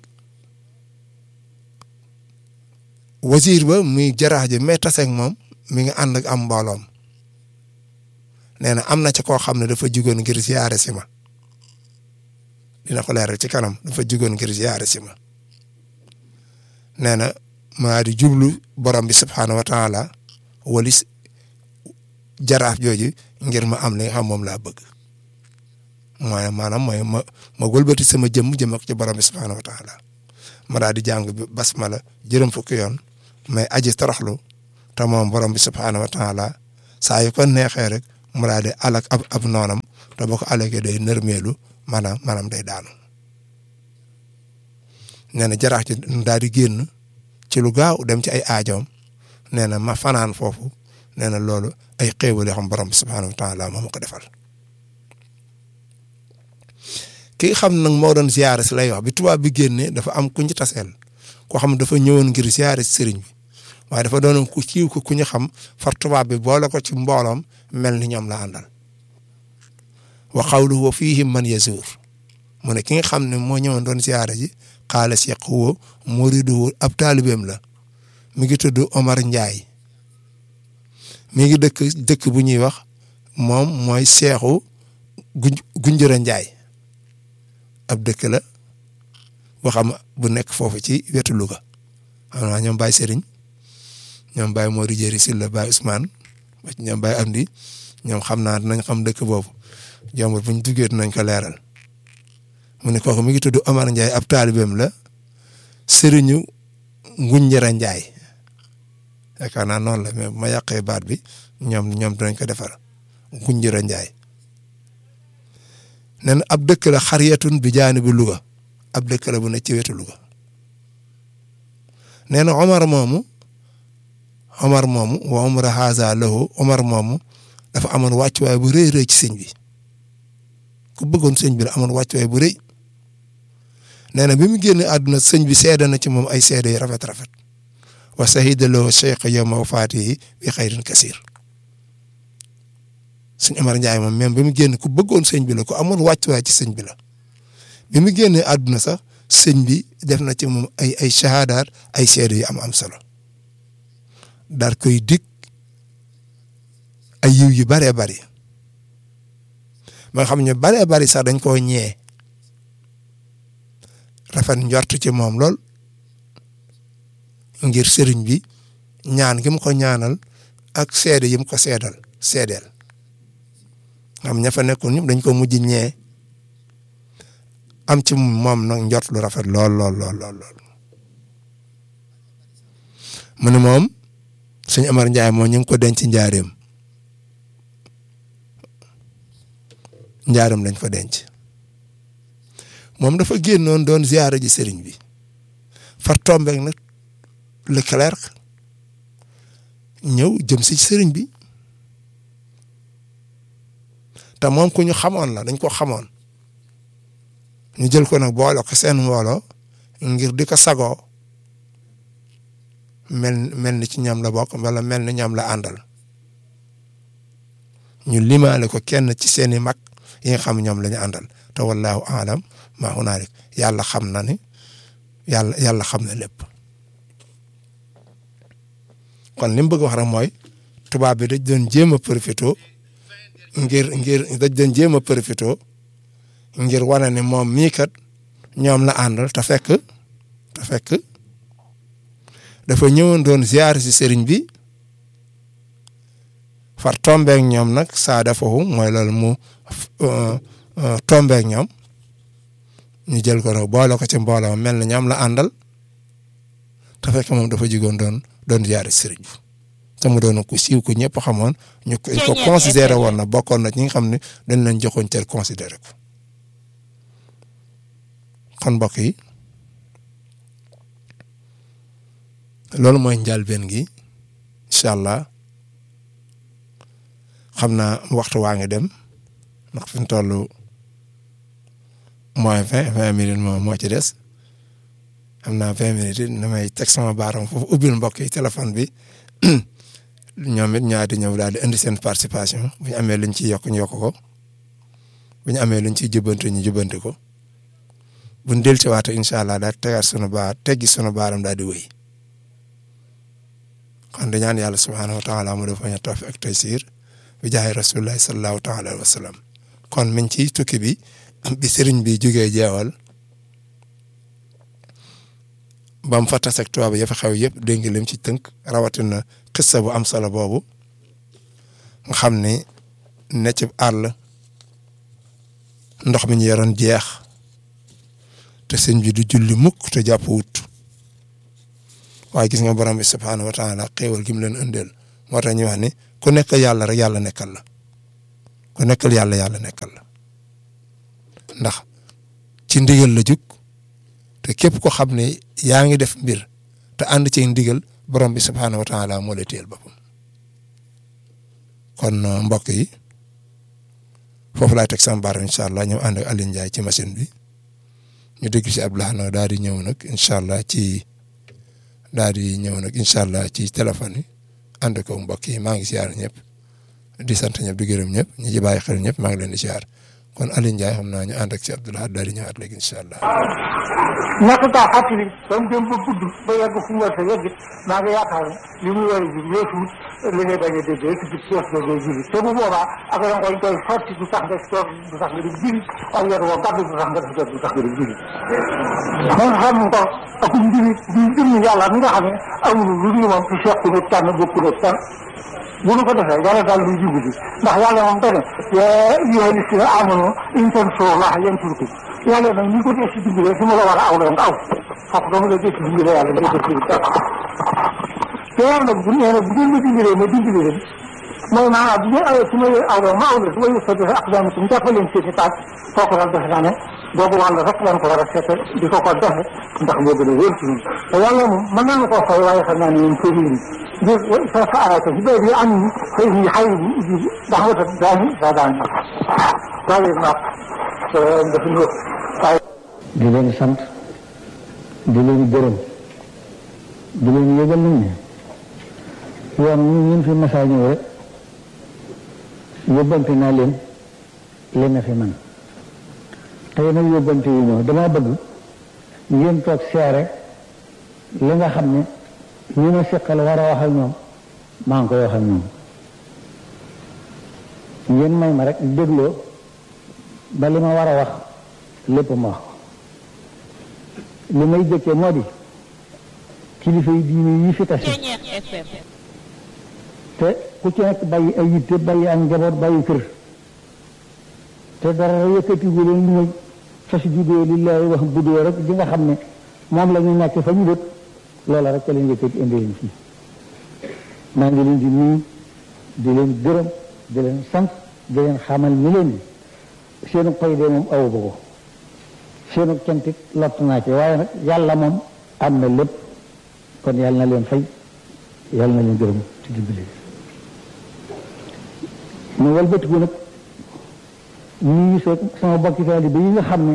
wazir ba muy jaraax ji mais taseeg moom mi ngi ànd ak am mbooloom nee na am na ci koo xam ne dafa jugoon ngir ziyaare si ma dina ko leeral ci kanam dafa jugoon ngir ziyaare si ma nee na maa di jublu borom bi subhaanahu wa taala walis jaraaf jooju ngir ma am li nga xam moom laa bëgg mooy maanaam mooy ma ma wëlbati sama jëmm jëm ak ci borom bi subhaanahu wa taala ma daal di jàng basmala juróom fukki yoon mais aji toroxlu te moom borom bi subhaanahu wa taala saa yu ko neexee rek mu daal di alak ab ab noonam te boo ko alakee day nërmeelu maanaam maanaam day daanu nee na jaraax ci daal di génn ci lu gaaw dem ci ay aajoom nee na ma fanaan foofu nee na loolu ay xéewal yoo xam borom bi subhaanahu wa taala moo ma ko defal ki xam nag moo doon ziyaare si lay wax bi tubaab bi génnee dafa am ku ñu taseel koo xam dafa ñëwoon ngir ziyaare si sëriñ bi waaye dafa doonoon ku siiw ko ku ñu xam far tubaab bi boole ko ci mbooloom mel ni ñoom la àndal wa qawluhu wa fiihim man yazuur mu ne ki nga xam ne moo ñëwoon doon ziyaare ji xaala Cheikh wo muriduhu ab taalibeem la mi ngi tudd Omar Ndiaye mi ngi dëkk dëkk bu ñuy wax moom mooy seexu guñ Gunjura Ndiaye ab dëkk la boo xam bu nekk foofu ci wetu Louga xam naa ñoom Baye Serigne ñoom Baye Mori Jëri Silla Baye Ousmane ba ci ñoom Baye Amdi ñoom xam naa dinañ xam dëkk boobu jombul bu ñu duggee dinañ ko leeral mu ne kooku mi ngi tudd Omar Ndiaye ab taalibeem la Serigne Ngunjara Ndiaye yaakaar naa noonu la mais bu ma yàqee baat bi ñoom ñoom dinañ ko defar Ngunjara Ndiaye nee na ab dëkk la xariyatun bi jaani bi Louga ab dëkk la bu ne ci wetu Louga nee na Omar moomu Omar moomu wa umra haza lahu Omar moomu dafa amoon wàccuwaay bu rëy rëy ci sëñ bi ku bëggoon sëñ bi la amoon wàccuwaay bu rëy nee na bi mu génn àdduna sëñ bi seede na ci moom ay seede yu rafet rafet wa sahida lahu cheikh yawma wafaatihi bi xayrin kasir sëñ Omar Ndiaye moom même bi mu génn ku bëggoon sëñ bi la ku amoon wàccuwaay ci sëñ bi la bi mu génnee àdduna sax sëñ bi def na ci moom ay ay shahadaat ay seede yu am am solo daal koy dig ay yiw yu baree bari ba nga xam ne baree bari sax dañ koo ñee rafet njort ci moom lool ngir sëriñ bi ñaan gi mu ko ñaanal ak seede yi mu ko seedal seedeel xam ña fa nekkoon ñëpp dañ ko mujj ñee am ci moom nag njort lu rafet lool lool lool lool lool mu ne moom sëñ Amar Ndiaye moom ñu ngi ko denc njaareem njaareem lañ ko denc moom dafa génnoon doon ziyaara ji sëriñ bi far tombeek nag Leclerc ñëw jëm si sëriñ bi te moom ku ñu xamoon la dañ ko xamoon ñu jël ko nag boole ko seen mbooloo ngir di ko sagoo mel mel ni ci ñoom la bokk wala mel ni ñoom la àndal ñu limaale ko kenn ci seeni mag yi nga xam ñoom la ñu àndal te wallahu alam maa hunaalik yàlla xam na ni yàlla yàlla xam na lépp kon li mu bëgg wax rek mooy tubaab bi dañ doon jéem a profité ngir ngir dañ doon jéem a profité ngir wane ne moom mii kat ñoom la àndal te fekk te fekk dafa ñëwoon doon ziar si sëriñ bi far tombeek ñoom nag saa defahu mooy loolu mu tombeek ñoom ñu jël ko nag boole ko ci mbooloo mel na ñoom la àndal te fekk moom dafa jigoon doon doon ziar si sëriñ bi te mu doon ku siiw ku ñëpp xamoon ñu ko considéré woon na bokkoon na ñi nga xam ne dañ leen joxoon cër considéré ko kon mbokk yi loolu mooy njëlbéen gi incha allah xam naa waxtu waa ngi dem ndax fi mu toll moins vingt vingt minutes moo moo ci des xam naa vingt minutes it damay teg sama baaram foofu ubbil mbokk yi téléphone bi ñoom it ñaati ñëw daal di indi seen participation bu ñu amee luñ ciy yokk ñu yokk ko bu ñu amee luñ ciy jubbanti ñu jubbanti ko bu ñu dellusiwaatee incha allah daal tegaat sunu baar teggi sunu baaram daal di wéy. kon di ñaan yàlla subhaanahu wa taala mu dafa ñu tawfiq ak taysiir bi jaay rasulillahi sallallahu taala alayhi wa sallam kon min ci tukki bi bi sëriñ bi jógee jeewal ba mu fa taseeg tubaab ya fa xew yëpp dégg nga lim ci tënk rawatina xissa bu am solo boobu nga xam ni ne ci àll ndox mi ñu yoroon jeex te sëñ bi du julli mukk te jàpp wut waaye gis nga borom bi subhaanahu wa taala xéewal gi mu leen indeel moo tax ñu wax ni ku nekkal yàlla rek yàlla nekkal la ku nekkal yàlla yàlla nekkal la ndax ci ndigal la jug te képp ko xam ne yaa ngi def mbir te ànd ci ndigal borom bi subhaanahu wa taala moo lay téyel boppam kon mbokk yi foofu laay teg sama baar incha allah ñëw ànd ak Alioune Ndiaye ci machine bi ñu dégg si Abdoulaye nag daal di ñëw nag incha allah ci daal di ñëw nag incha allah ci téléphone yi ànd ko mbokk yi maa ngi siyaar ñëpp di sant ñëpp di gërëm ñëpp ñi ci bàyyi xel ñëpp maa ngi leen di siyaar kon Alioune Ndiaye xam naa ñu ànd ak si Abdoulaye daal di ñëwaat léegi incha allah. ñàkk kaa fàttali ba mu dem ba gudd ba yegg fu mu war a yegg maa ngi yaakaar ne li muy war a jur weesuut li ngay bañ a dégg rek ci kees ba ngay juri te bu boobaa ak da nga koy koy sotti du tax nga toog du tax nga di juri ak yor woo gàdd du tax nga def du tax nga di juri moom xam ko ak mbiri di jëmm yàlla mi nga xam ne amul lu ñu moom ci seq ne tànn bokk ne tànn bu nu ko defee yàlla daal luy jublu ndax yàlla moom dane yaa ayyuhaa llaziina aamanuu in tansurullaaha yansurkum yàlla nag ni ko dee si dimbale su ma la war a aw la nga aw foofu dama la dee si dimbale yàlla nga def ci dara te yàlla nag bu nee nag bu ngeen ma dimbalee ma dimbale leen mooy maanaam bu ngeen awee su ma aw la ma aw la su ma yëg sa defe ak daanaka mu jàppale leen seen i taat kooku daal defe naa ne boobu wàll rek lañ ko war a seete di ko ko defe ndax moo gën a wér ci ñun te yàlla moom mën naa koo fay waaye xam naa ne ñun kër yi ngir sa sa arata si béy bi am ni xëy ni xay bi ji ndax wata daani sa daan sax loolu nag dafa ñëw waaye di leen sant di leen gërëm di leen yëgal nañ ne yoon ñu ñun fi masaa ñëw rek yóbbante naa leen leen na fi man tey nag yóbbante yu ñëw dama bëgg ngeen toog seere li nga xam ne ñi ma seqal war a wax ak ñoom maa ngi koy wax ak ñoom ngeen may ma rek dégloo ba li ma war a wax lépp ma wax ko li may jëkkee moo di kilifa yi diine yi fi tase te ku ci nekk bàyyi ay yitte bàyyi ak njaboot bàyyi kër te dara yëkkatigu leen lu muy fas judoo lillahi wax budoo rek di nga xam ne moom la ñu nekk fa ñu dëkk loola rek ca leen yëkkati indi leen fii maa ngi leen di nuyu di leen gërëm di leen sant di leen xamal ni leen di seenu pay de moom awu ba ko seenu cantit lott naa ci waaye nag yàlla moom am na lépp kon yàlla na leen fay yàlla na leen gërëm ci dimbali mu walbatiku nag nuyu sa sama bokki taalibe yi nga xam ne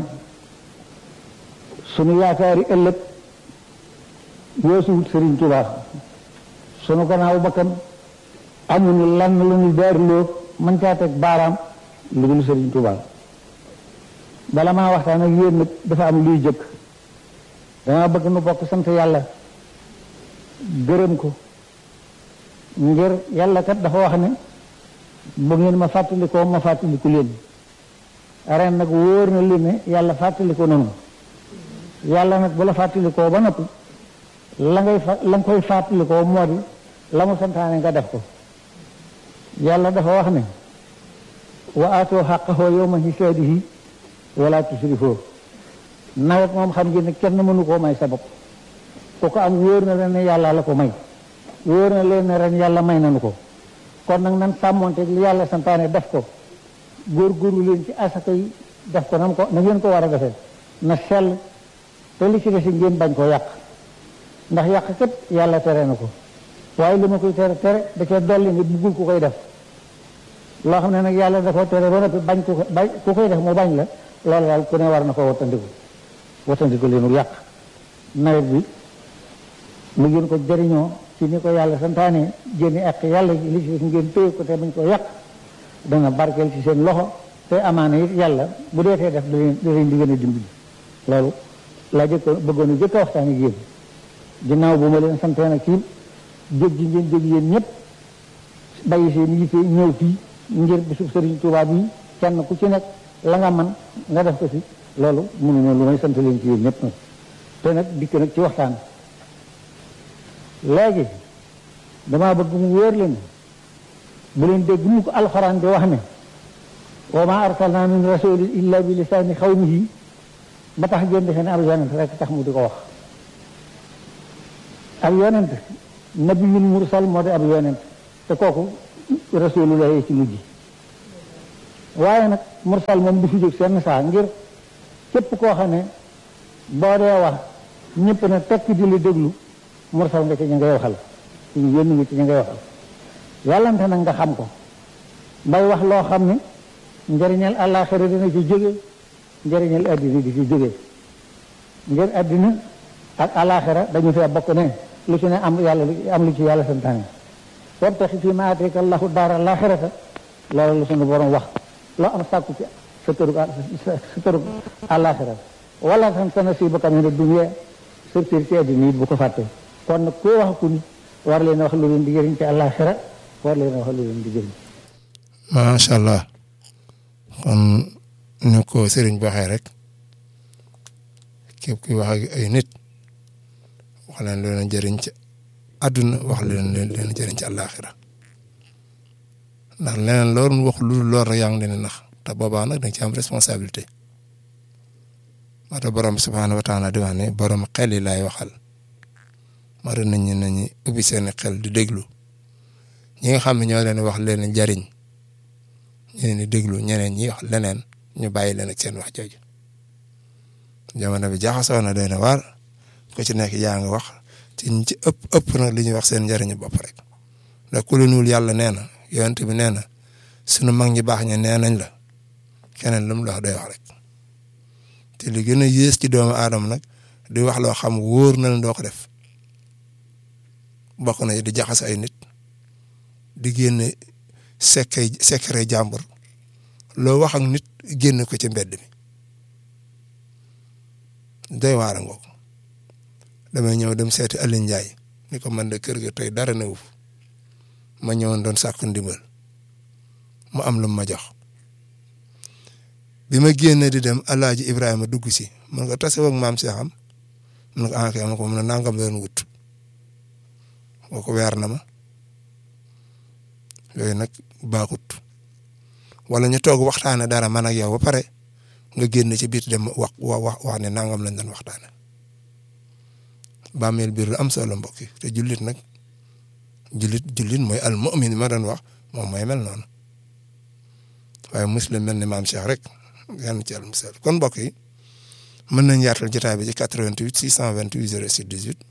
sunu yaakaari ëllëg weesuwut Sëriñ Tuubaa sunu gannaaw bakkan amuñu lan lu ñu daariloo mën caa teg baaraam lu dul Sëriñ Tuubaa bala maa waxtaan ak yéen nag dafa am luy jëkk dama bëgg nu bokk sant yàlla gërëm ko ngir yàlla kat dafa wax ne bu ngeen ma fàttalikoo ma fàttaliku leen ren nag wóor na leen ne yàlla fàttaliko nanu yàlla nag bu la fàttalikoo ba noppi la ngay fa la nga koy fàttalikoo moo di la mu santaane nga def ko yàlla dafa wax ne wa aatoo xaqahu yawma hisaadihi wala tusrifoo nawet moom xam ngeen ne kenn mënu koo may sa bopp ku ko am wóor na leen ne yàlla la ko may wóor na leen ne ren yàlla may nanu ko kon nag nan sàmmonte li yàlla santaane def ko góorgóorlu leen ci asaka yi def ko nam ko na ngeen ko war a defee na sell te li ci desi ngeen bañ koo yàq ndax yàq kat yàlla tere na ko waaye li ma koy tere tere da cee dolli nga buggul ku koy def loo xam ne nag yàlla da ko tere ba noppi bañ ku ko bañ ku koy def mu bañ la loolu daal ku ne war na ko wattandiku wattandiku leenu yàq nawet bi lu ngeen ko jëriñoo ci ni ko yàlla santaane génne ak yàlla li ci ngeen téye ko te bañ ko yàq dana barkeel ci seen loxo te amaana it yàlla bu dee tee def da leen da leen di gën a dimbali loolu laa jëkk bëggoon a jëkk a waxtaan ak yéen ginnaaw bu ma leen santee nag ci jóg ji ngeen jóg yéen ñëpp bàyyi seen yitte ñëw fii ngir bisub Sëriñ Tuubaa bi kenn ku ci nekk la nga man nga def ko ci loolu mënuma lu may sant leen ci yéen ñëpp nag te nag dikk nag ci waxtaan léegi damaa bëgg mu wóor leen bu leen dégg mu ko alxuraan di wax ne wa ma arsalna min rasulin illa bi lisaani xawmihi ba tax ngeen defe ne ab yonent rek tax mu di ko wax ak yonent nabiyul mursal moo di ab yonent te kooku rasulullah ci mujj waaye nag mursal moom du fi jóg seen saa ngir képp koo xam ne boo dee wax ñëpp ne tekk di la déglu mursal nga ci ñu ngay waxal ci ñu yónni nga ci ñu ngay waxal yàllante nag nga xam ko bay wax loo xam ne njëriñal àllaaxira dina ci jóge njëriñal addina di ci jóge ngir addina ak àllaaxira dañu fee bokk ne lu ci ne am yàlla am lu ci yàlla santaane wabtaxi fii maa aataaka allahu daara àllaaxirata loolu lu suñu borom wax loo am sàkku ci sa tërug sa tërug àllaaxira wala tan sa nasiibaka mina dunya surtout ci addina it bu ko fàtte kon nag koo wax ku nit war leen a wax lu leen di jëriñ ci àllaaxira war leen a wax lu leen di jëriñ macha allah kon ñu ko sëriñ bi waxee rek képp kuy wax ak ay nit wax leen lu leen jëriñ ci àdduna wax leen lu leen jëriñ ci àllaaxira ndax leneen loolu wax lu lool rek yaa ngi leen nax te boobaa nag da nga ci am responsabilité moo tax borom subhaanahu wa taala di wax ne borom xel yi laay waxal moo tax nit ñi nañu ubbi seen xel di déglu ñi nga xam ne ñoo leen wax leen jariñ ñu leen di déglu ñeneen ñi wax leneen ñu bàyyi leen ak seen wax jooju jamono bi jaxasoo na doy na waar ku ci nekk yaa ngi wax ci ñi ci ëpp ëpp nag li ñuy wax seen njëriñu bopp rek ndax ku leen wul yàlla nee na yonent bi nee na sunu mag ñi baax ña nee nañ la keneen lu mu la wax day wax rek te li gën a yées ci doomu aadama nag di wax loo xam wóor na leen doo ko def bokk na di jaxas ay nit di génne sekkay sekkare jàmbur loo wax ak nit génn ko ci mbedd mi doy waara ngoog damay ñëw dem seeti Aliou Ndiaye ni ko man de kër ga tey dara newu ma ñëwoon doon sàkku ndimbal mu am lu ma jox bi ma génne di dem Alaaji Ibrahima dugg si mun nga tase ak maam Cheikh am mun nga enquête ma ko mun a nangam doon wut boo ko weer na ma yooyu nag baaxut wala ñu toog waxtaane dara man ak yow ba pare nga génn ci biir dem wax wax wax ne nangam lañ doon waxtaane bàmmeel biir lu am solo mbokk yi te jullit nag jullit jullit mooy al mu'min ma doon wax moom mooy mel noonu waaye muslim mel ni maam Cheikh rek yan ci al musal kon mbokk yi mën nañ yaatal jotaay bi ci 88 628 06 18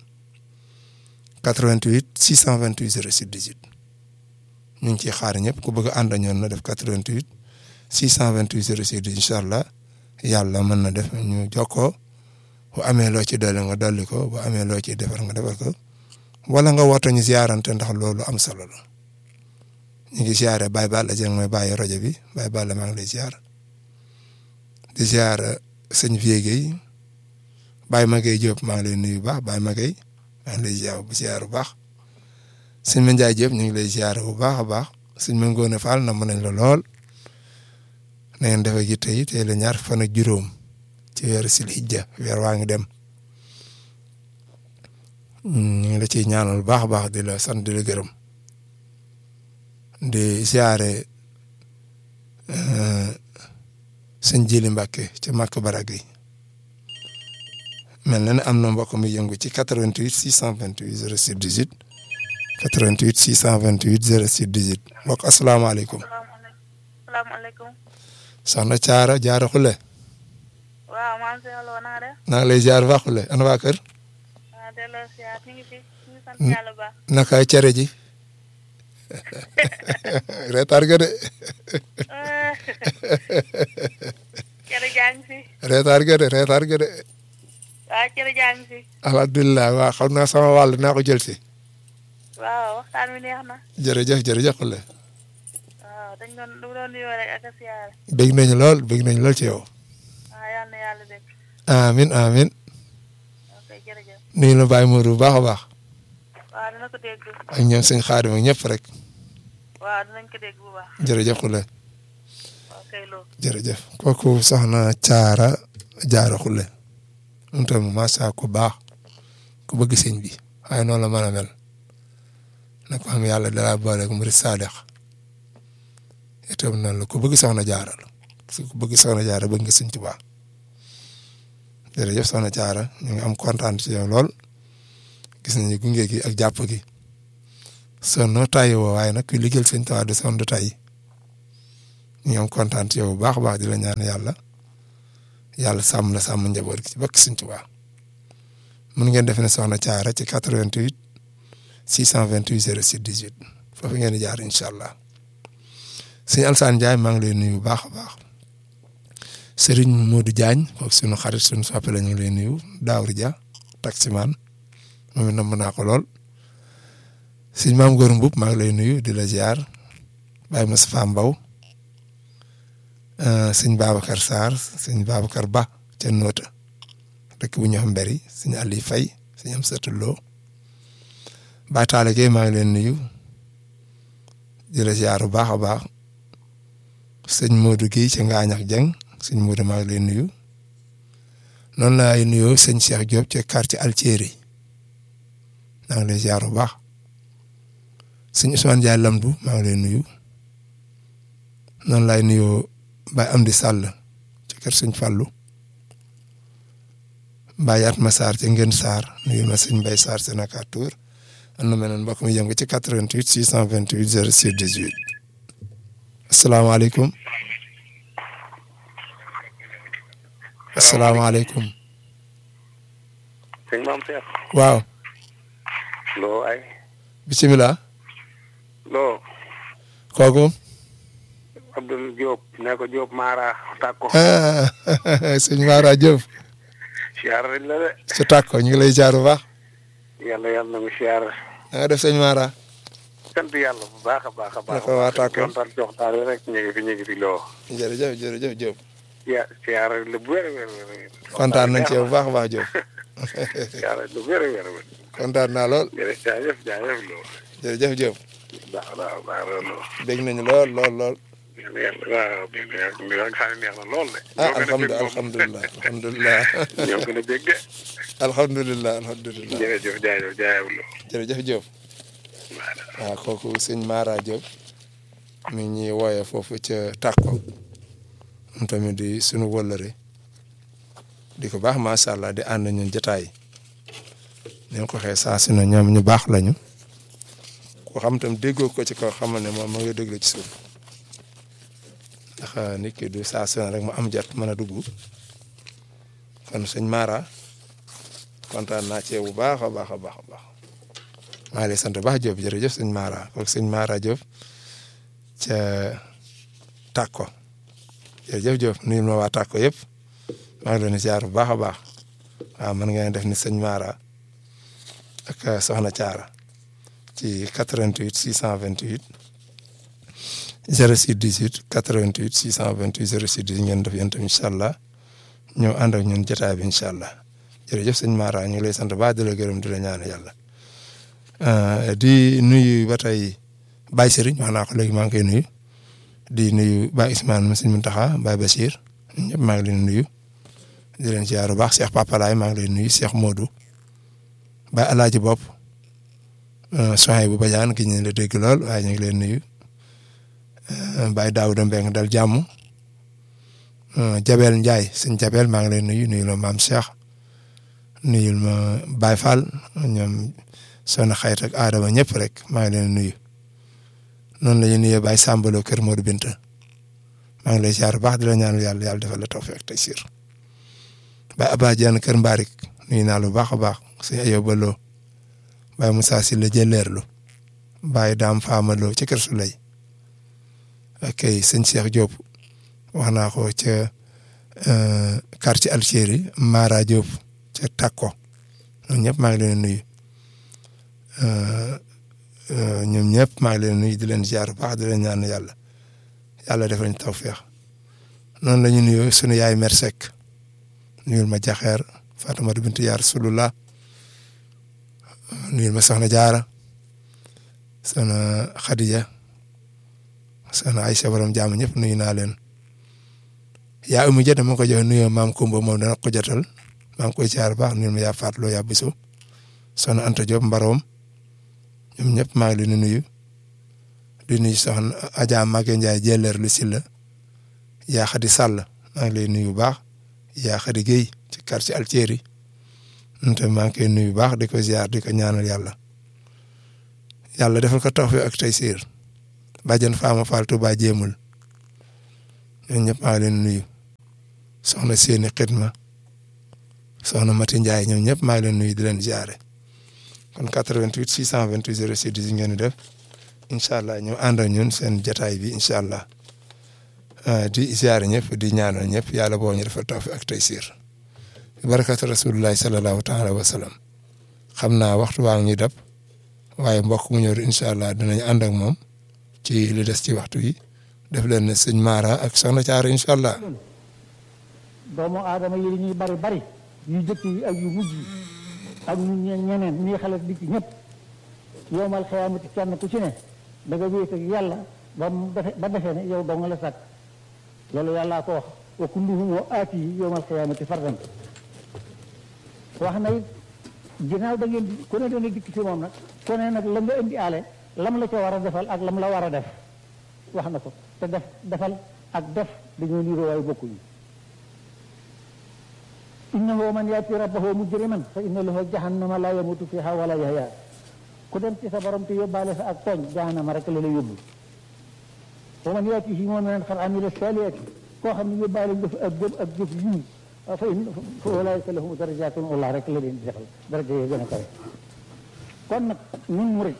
88 628 06 18 ñu ngi ciy xaar ñëpp ku bëgg a ànd ñoon na def 88 628 06 18 incha allah yàlla mën na def ñu jokkoo bu amee loo ci dolli nga dolli ko bu amee loo ciy defar nga defar ko wala nga woote ñu ziarante ndax loolu am solo la ñu ngi ziare Baye Balla Dieng mooy bàyyi rajo bi Baye Balla maa ngi lay ziar di ziar sëñ Vieux Guèye Baye Maguette Diop maa ngi lay nuyu bu baax Baye Maguette maa ngi lay ziar bu ziar bu baax sëñ Mandiaye Diop ñu ngi lay ziar bu baax a baax sëñ Mangone Fall na mën nañ la lool na ngeen defee gi tey tey la ñaar fan ak juróom ci weeru sil hijja weer waa ngi dem ñu ngi la ciy ñaanal bu baax a baax di la sant di la gërëm di ziare sëñ Jili Mbàkke ci Màkk Barag yi mel na ne am na mbokk mi yëngu ci 88 628 06 18 88 628 06 18 mbokk asalaamaaleykum. salaamaaleykum. soxna Caara Jaara Xule. waaw maa ngi si yàlla na nga def. naa ngi lay ziar baax Xule ana waa kër. waaw delloo ziar ñu ngi fi ñu ngi sant yàlla bu baax. naka cere ji. reetar ga de. cere jaa ngi fi. reetar ga de reetar ga de. waaw cere jaa ngi fi. alhamdulilah waaw xam naa sama wàll naa ko jël si. waaw waxtaan wi neex na. jërëjëf jërëjëf Xule. waaw dañ doon du doon nuyoo rek ak a siyaare. bég nañu lool bég nañu lool ci yow. waaw yal na yàlla dégg. amin amin ok jërëjëf. nuyu la Baye Modou bu baax a baax. waaw dina ko dégg. ak ñoom sëñ Xaadim ak ñëpp rek. waaw dinañ ko dégg bu baax. jërëjëf Xule. waaw kay loo. jërëjëf kooku soxna Caara Jaara Xule. moom tam macha ku baax ku bëgg sëñ bi waaye noonu la mën a mel. na ko xam yàlla dara boole ak murid sadex itam noonu la ku bëgg soxna Jaara la parce que ku bëgg soxna Jaara bëgg nga sëñ Tuubaa jërëjëf soxna Caara ñu ngi am kontaan ci yow lool gis nañu gunge gi ak jàpp gi sonnoo tàyyi woo waaye nag kuy liggéeyal sëñ Tuubaa du sonn du tàyyi ñu am kontaan ci yow bu baax a baax di la ñaan yàlla yàlla sàmm la sàmm njaboot gi ci bakk sëñ Tuubaa mun ngeen def ne soxna Thiara ci 88 628 06 18 foofu ngeen di jaar incha allah sëñ Alsaan Ndiaye maa ngi lay nuyu bu baax a baax Serigne Modou Diagne kooku sunu xarit sunu soppe la ñu ngi lay nuyu Daawri Dia taximan moom it namm naa ko lool sëñ Maam Góor Mbub maa ngi lay nuyu di la ziar Baye Moustapha Mbaw sëñ Babacar Sarr sëñ Babacar Ba ca Noota dëkk bu ñu xam mberi sëñ Aliou Faye sëñ am satuloo Baye Talla Gueye maa ngi leen nuyu di la ziar bu baax a baax sëñ Modou Guèye ca Ngaañax Jeng sëñ Modou maa ngi leen nuyu noonu laay nuyoo sëñ Cheikh Diop ca quartier Altieri maa ngi lay ziar bu baax sëñ Ousmane Ndiaye Lamdu maa ngi lay nuyu noonu laay nuyoo Baye Amdi Sall ci kër sëñ Fallou Baye Yatma Sarr ca Ngën Sarr nuyu ma sëñ Mbaye Sarr Sénégal Tour am na meneen mbokk mi yëngu ci 88 628 06 18 asalaamaaleykum asalaamaaleykum sëñ maam Cheikh. waaw loo ay. bisimilah loo. kooku Abdoul Diop ne ko Diop Mara Takko. ah sëñ Mara Diop siyaar nañ la de. su tàkko ñu ngi lay jaar bu baax yàlla yàlla na mu siyaar. da nga def sëñ Mara sant yàlla bu baax a baax a baax. naka waa Takko kontaan jox taal rek ñu ngi fi ñu ngi fi loo. jërëjëf jërëjëf Diop ya siyaar la bu wér a wér wér. kontaan nañ ci yow bu baax a baax Diop siyaar la bu wér a wér wér. kontaan naa lool jërëjëf jaajëf jaajëf loo. jërëjëf Diop baax na baax na loo. dégg nañu lool lool lool yàlla yàlla waaw bi bi bi nga xam ne neex na lool de. ah ñoo gën a alhamdulilah bég moom. alhamdulilah alhamdulilah ñoo gën a bég de. alhamdulilah alhamdulilah jërëjëf jaajëf jaajëf loo. jërëjëf Diop waaw kooku sëñ Mara Diop mi ngi ñuy wooyee foofu ca Takko moom tamit di sunu wëllëre di ko baax macha allah di ànd ñun jotaay ni nga ko waxee saa su ne ñoom ñu baax lañu ko xam tam déggoo ko ci kaw xamal ne moom ma ngi déglu ci suuf ndax nit ki du saa su ne rek mu am jot mën a dugg kon sëñ Mara kontaan naa ci yow bu baax a baax a baax a baax. maa ngi lay sant baax Diop jërëjëf sëñ Mara kooku sëñ Mara Diop ca Takko jërëjëf Diop nuyu ma waa Takko yëpp maa ngi leen di ziar bu baax a baax waaw mën ngeen def ni sëñ Mara ak Soxna Thiara ci 88 628 06 18 88 628 06 18 ngeen def yéen tamit incha allah ñëw ànd ak ñun jotaay bi incha allah jërëjëf sëñ Mara ñu ngi lay sant baax di la gërëm di la ñaan yàlla. di nuyu ba tey Baye Serigne wax naa ko léegi maa ngi koy nuyu di nuyu Baye Ousmane Sëñ Muntaxa Baye Bachir ñëpp maa ngi leen nuyu di leen ziar bu baax Cheikh Papa Laay maa ngi leen nuyu Cheikh Modou Baye Alaaji Bopp soxna bu Badiane gi ñu la dégg lool waaye ñu ngi leen nuyu Baye Daouda Mbeng dal jàmm Jabel Ndiaye sëñ Jabel maa ngi leen nuyu nuyu la maam Cheikh nuyul ma Baye Fall ñoom. soxna xayit ak aadama ñëpp rek maa ngi leen nuyu noonu la ñuy nuyee Baye Sambalo kër Modou Binta maa ngi lay ziar bu baax di la ñaanal yàlla yàlla defal la tawfeex tey siir Baye Abba Diagne kër Mbarik nuyu naa lu baax a baax sëñ Ayo Ballo Baye Moussa Sylla jëleerlu Baye Dame Famalo ci kër Souley ok sëñ Cheikh Diop wax naa ko ca quartier Algérie Mara Diop ca Takko ñoom ñëpp maa ngi leen nuyu. ñoom ñëpp maa ngi leen nuyu di leen ziar bu baax di leen ñaan yàlla yàlla defal ñu tawféex noonu la ñu nuyoo sunu yaay mer Seck nuyul ma jaxeer Fatimata bintu yaa Rasulullah nuyul ma soxna jaara soxna Khadija soxna Aïcha borom jàmm ñëpp nuyu naa leen yaa umu jë dama ko jox nuyoo maam Kumba moom dana ko jotal maa ngi koy ziar bu baax nuyul ma yaa Fatloo yaa Bisu soxna Anta Diop Mbaroom ñoom ñëpp maa ngi leen di nuyu di nuyu soxna Adja Maguette Ndiaye jëleer lu si la yaa Xadi Sall maa ngi lay nuyu bu baax yaa Xadi Guèye ci quartier Altieri te maa ngi koy nuyu bu baax di ko ziar di ko ñaanal yàlla yàlla defal ko tawfiq ak taysiir bàjjen Faama Fall Touba jéemul ñun ñëpp maa ngi leen nuyu soxna seeni xidma soxna Mati Ndiaye ñoom ñëpp maa ngi leen nuyu di leen ziare kon 88 628 06 10 ngeen di def incha allah ñu ànd ak ñun seen jataay bi incha allah di ziare ñëpp di ñaanal ñëpp yàlla boo ñu defal tawfiq ak taysiir barakatu rasulillahi sallallahu taala wa sallam xam naa waxtu waa ngi dab waaye mbokk mu ñëw incha allah dinañ ànd ak moom ci li des ci waxtu yi def leen ne sëñ Mara ak soxna Caara incha allah. doomu aadama yi ñuy bari bari yu jëkk yi ak yu mujj yi ak ñu ñeneen ñii xale di ci ñëpp yowmal xiyaamati kenn ku ci ne da nga wéet ak yàlla ba mu defe ba defee ne yow doo nga la sàkk loolu yàllaa ko wax wa kulluhum aati yi yowmal xiyaamati fardan wax na it ginnaaw da ngeen di ku ne dana dikk ci moom nag ku ne nag la nga indi aale lam la ca war a defal ak lam la war a def wax na ko te def defal ak def dañoo niiroo waaye bokkuñu innahu man yaati rabbahu mujriman fa inna lahu jahannama la yamutu fiha wala yahya ku dem ci sa borom te yóbbaale fa ak tooñ jahannama rek la la yóbbu wa man yaatihi mu'minan qad amila salihati koo xam ne yóbbaale nga fa ak jëf ak jëf yiw fa in fa ulaika lahum darajatun ullah rek la leen di defal daraja yi gën a kawe kon nag ñun murid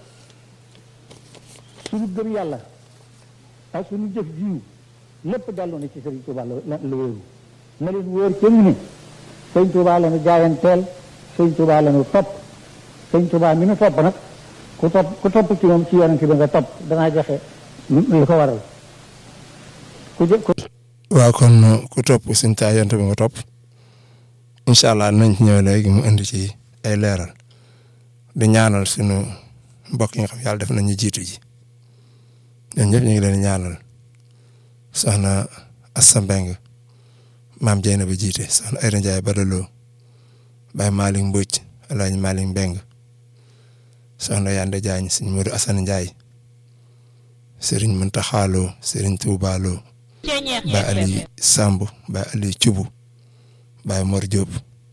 suñu gëm yàlla ak suñu jëf jiw lépp dellu na ci Sëriñ Tuuba la la wéeru na leen wóor ca ñu ne Sëriñ Tuuba la nu jaayanteel Sëriñ Tuuba la nu topp Sëriñ Tuuba mi nu topp nag ku topp ku topp ci moom ci yonent bi nga topp danaa joxe li ko waral ku jë ku waaw kon ku topp suñ taayante bi nga topp incha allah nañ ci ñëw léegi mu indi ci ay leeral di ñaanal suñu mbokk yi nga xam yàlla def nañu jiitu ji ñoom ñëpp ñu ngi leen ñaanal soxna Assa Mbeng maam Jeyna ba jiite soxna Ayda Ndiaye Badaloo Baye Malick Mbodj Alaaji Malick Mbeng soxna Yande Diagne sëñ Modou Assane Ndiaye sëriñ Muntaxa Lo sëriñ Tuuba Lo Baye Ali Samb Baye Ali Cubu Baye Mor Diop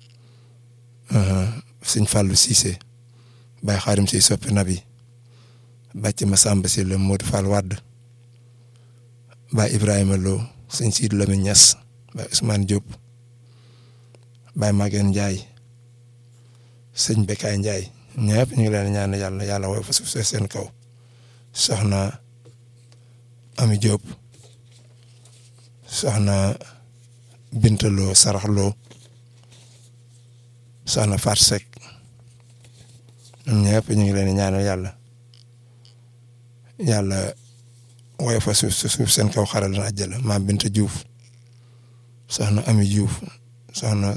sëñ Fallou Cissé Baye Xaarim si soppi nabi bàcc Masamba si la Modou Fall Wadd Baye Ibrahima Lo sëñ Siid Lamine Niass Baye Ousmane Diop Baye Maguette Ndiaye sëñ Bekaay Ndiaye ñëpp ñu ngi leen ñaan yàlla yàlla woy fa suuf seen kaw soxna Ami Diop soxna Binta Lo Sarax Lo soxna Fat Seck ñëpp ñu ngi leen ñaanal yàlla yàlla woy fa suuf suuf seen kaw xaral na àjjala maam Binta Diouf soxna Ami Diouf soxna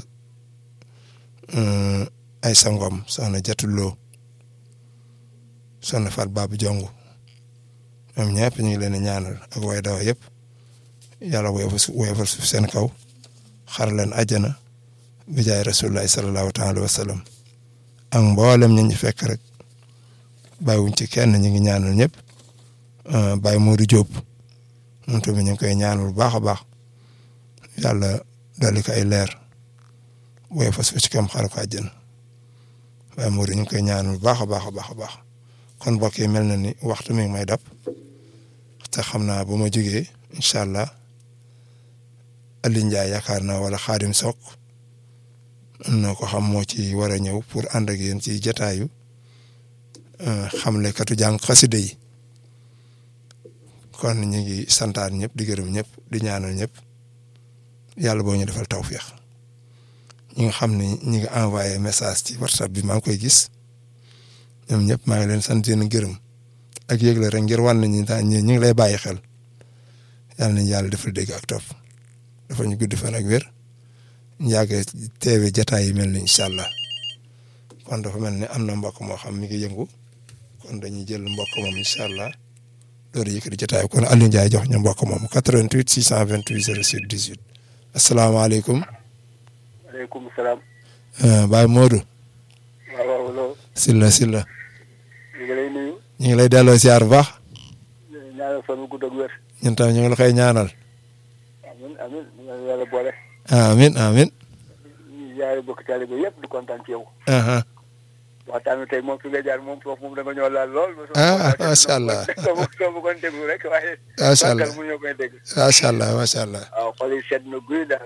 Aysa Ngom soxna Jatu Lo soxna Fat Babu Jongu ñoom ñëpp ñu ngi leen ñaanal ak way dawa yëpp yàlla woy fa woy fa suuf seen kaw xaral leen àjjana bi jaay rasulullahi sallallahu taala wa sallam ak mboolem ñi ñu fekk rek bàyyiwuñ ci kenn ñu ngi ñaanal ñëpp Baye Modou Diop moom tamit ñu ngi koy ñaanal bu baax a baax yàlla dolli ko ay leer woy fa suuf ci kam xaral ko àjjana Baye Modou ñu ngi koy ñaanal bu baax a baax a baax a baax kon mbokk yi mel na ni waxtu mi ngi may dab te xam naa bu ma jógee incha allah Aliou Ndiaye yaakaar naa wala Xaadim Sok am na ko xam moo ci war a ñëw pour ànd ak yéen ci jataayu xamle katu jàng xasida yi kon ñu ngi santaan ñëpp di gërëm ñëpp di ñaanal ñëpp yàlla boo ñu defal tawféex ñi nga xam ni ñi ngi envoyé message ci whatsapp bi maa ngi koy gis ñoom ñëpp maa ngi leen sant leen gërëm ak yëgle rek ngir wan nañu daal ñu ngi lay bàyyi xel yàlla nañu yàlla defal dégg ak topp dafa ñu guddi fan ak wér ñu yàgg teewe jataay yi mel ni incha allah kon dafa mel ni am na mbokk moo xam mi ngi yëngu kon dañuy jël mbokk moom incha allah loolu yëkkati jotaay kon Aliou Ndiaye jox ñu mbokk moom 88 628 06 18 asalaamaaleykum. waaleykum salaam. Baye Modou. waaw waaw loo. Silla Silla. ñu ngi lay nuyu. ñu ngi lay delloo siyaar bu baax. ñaanal fan bu gudd ak wér. ñun tam ñu ngi la koy ñaanal. amiin amiin ñu ngi yàlla boole. amiin amiin. ñu jaare bokk taalibe yëpp di kontaan ci yow aha waxtaan wi tey moom fi nga jaar moom foofu moom da nga ñoo laal lool Ah, macha allah. soo soo bëggoon déglu rek waaye Macha allah. mu ñoo koy dégg macha allah macha allah waaw xol yi sedd na guy daal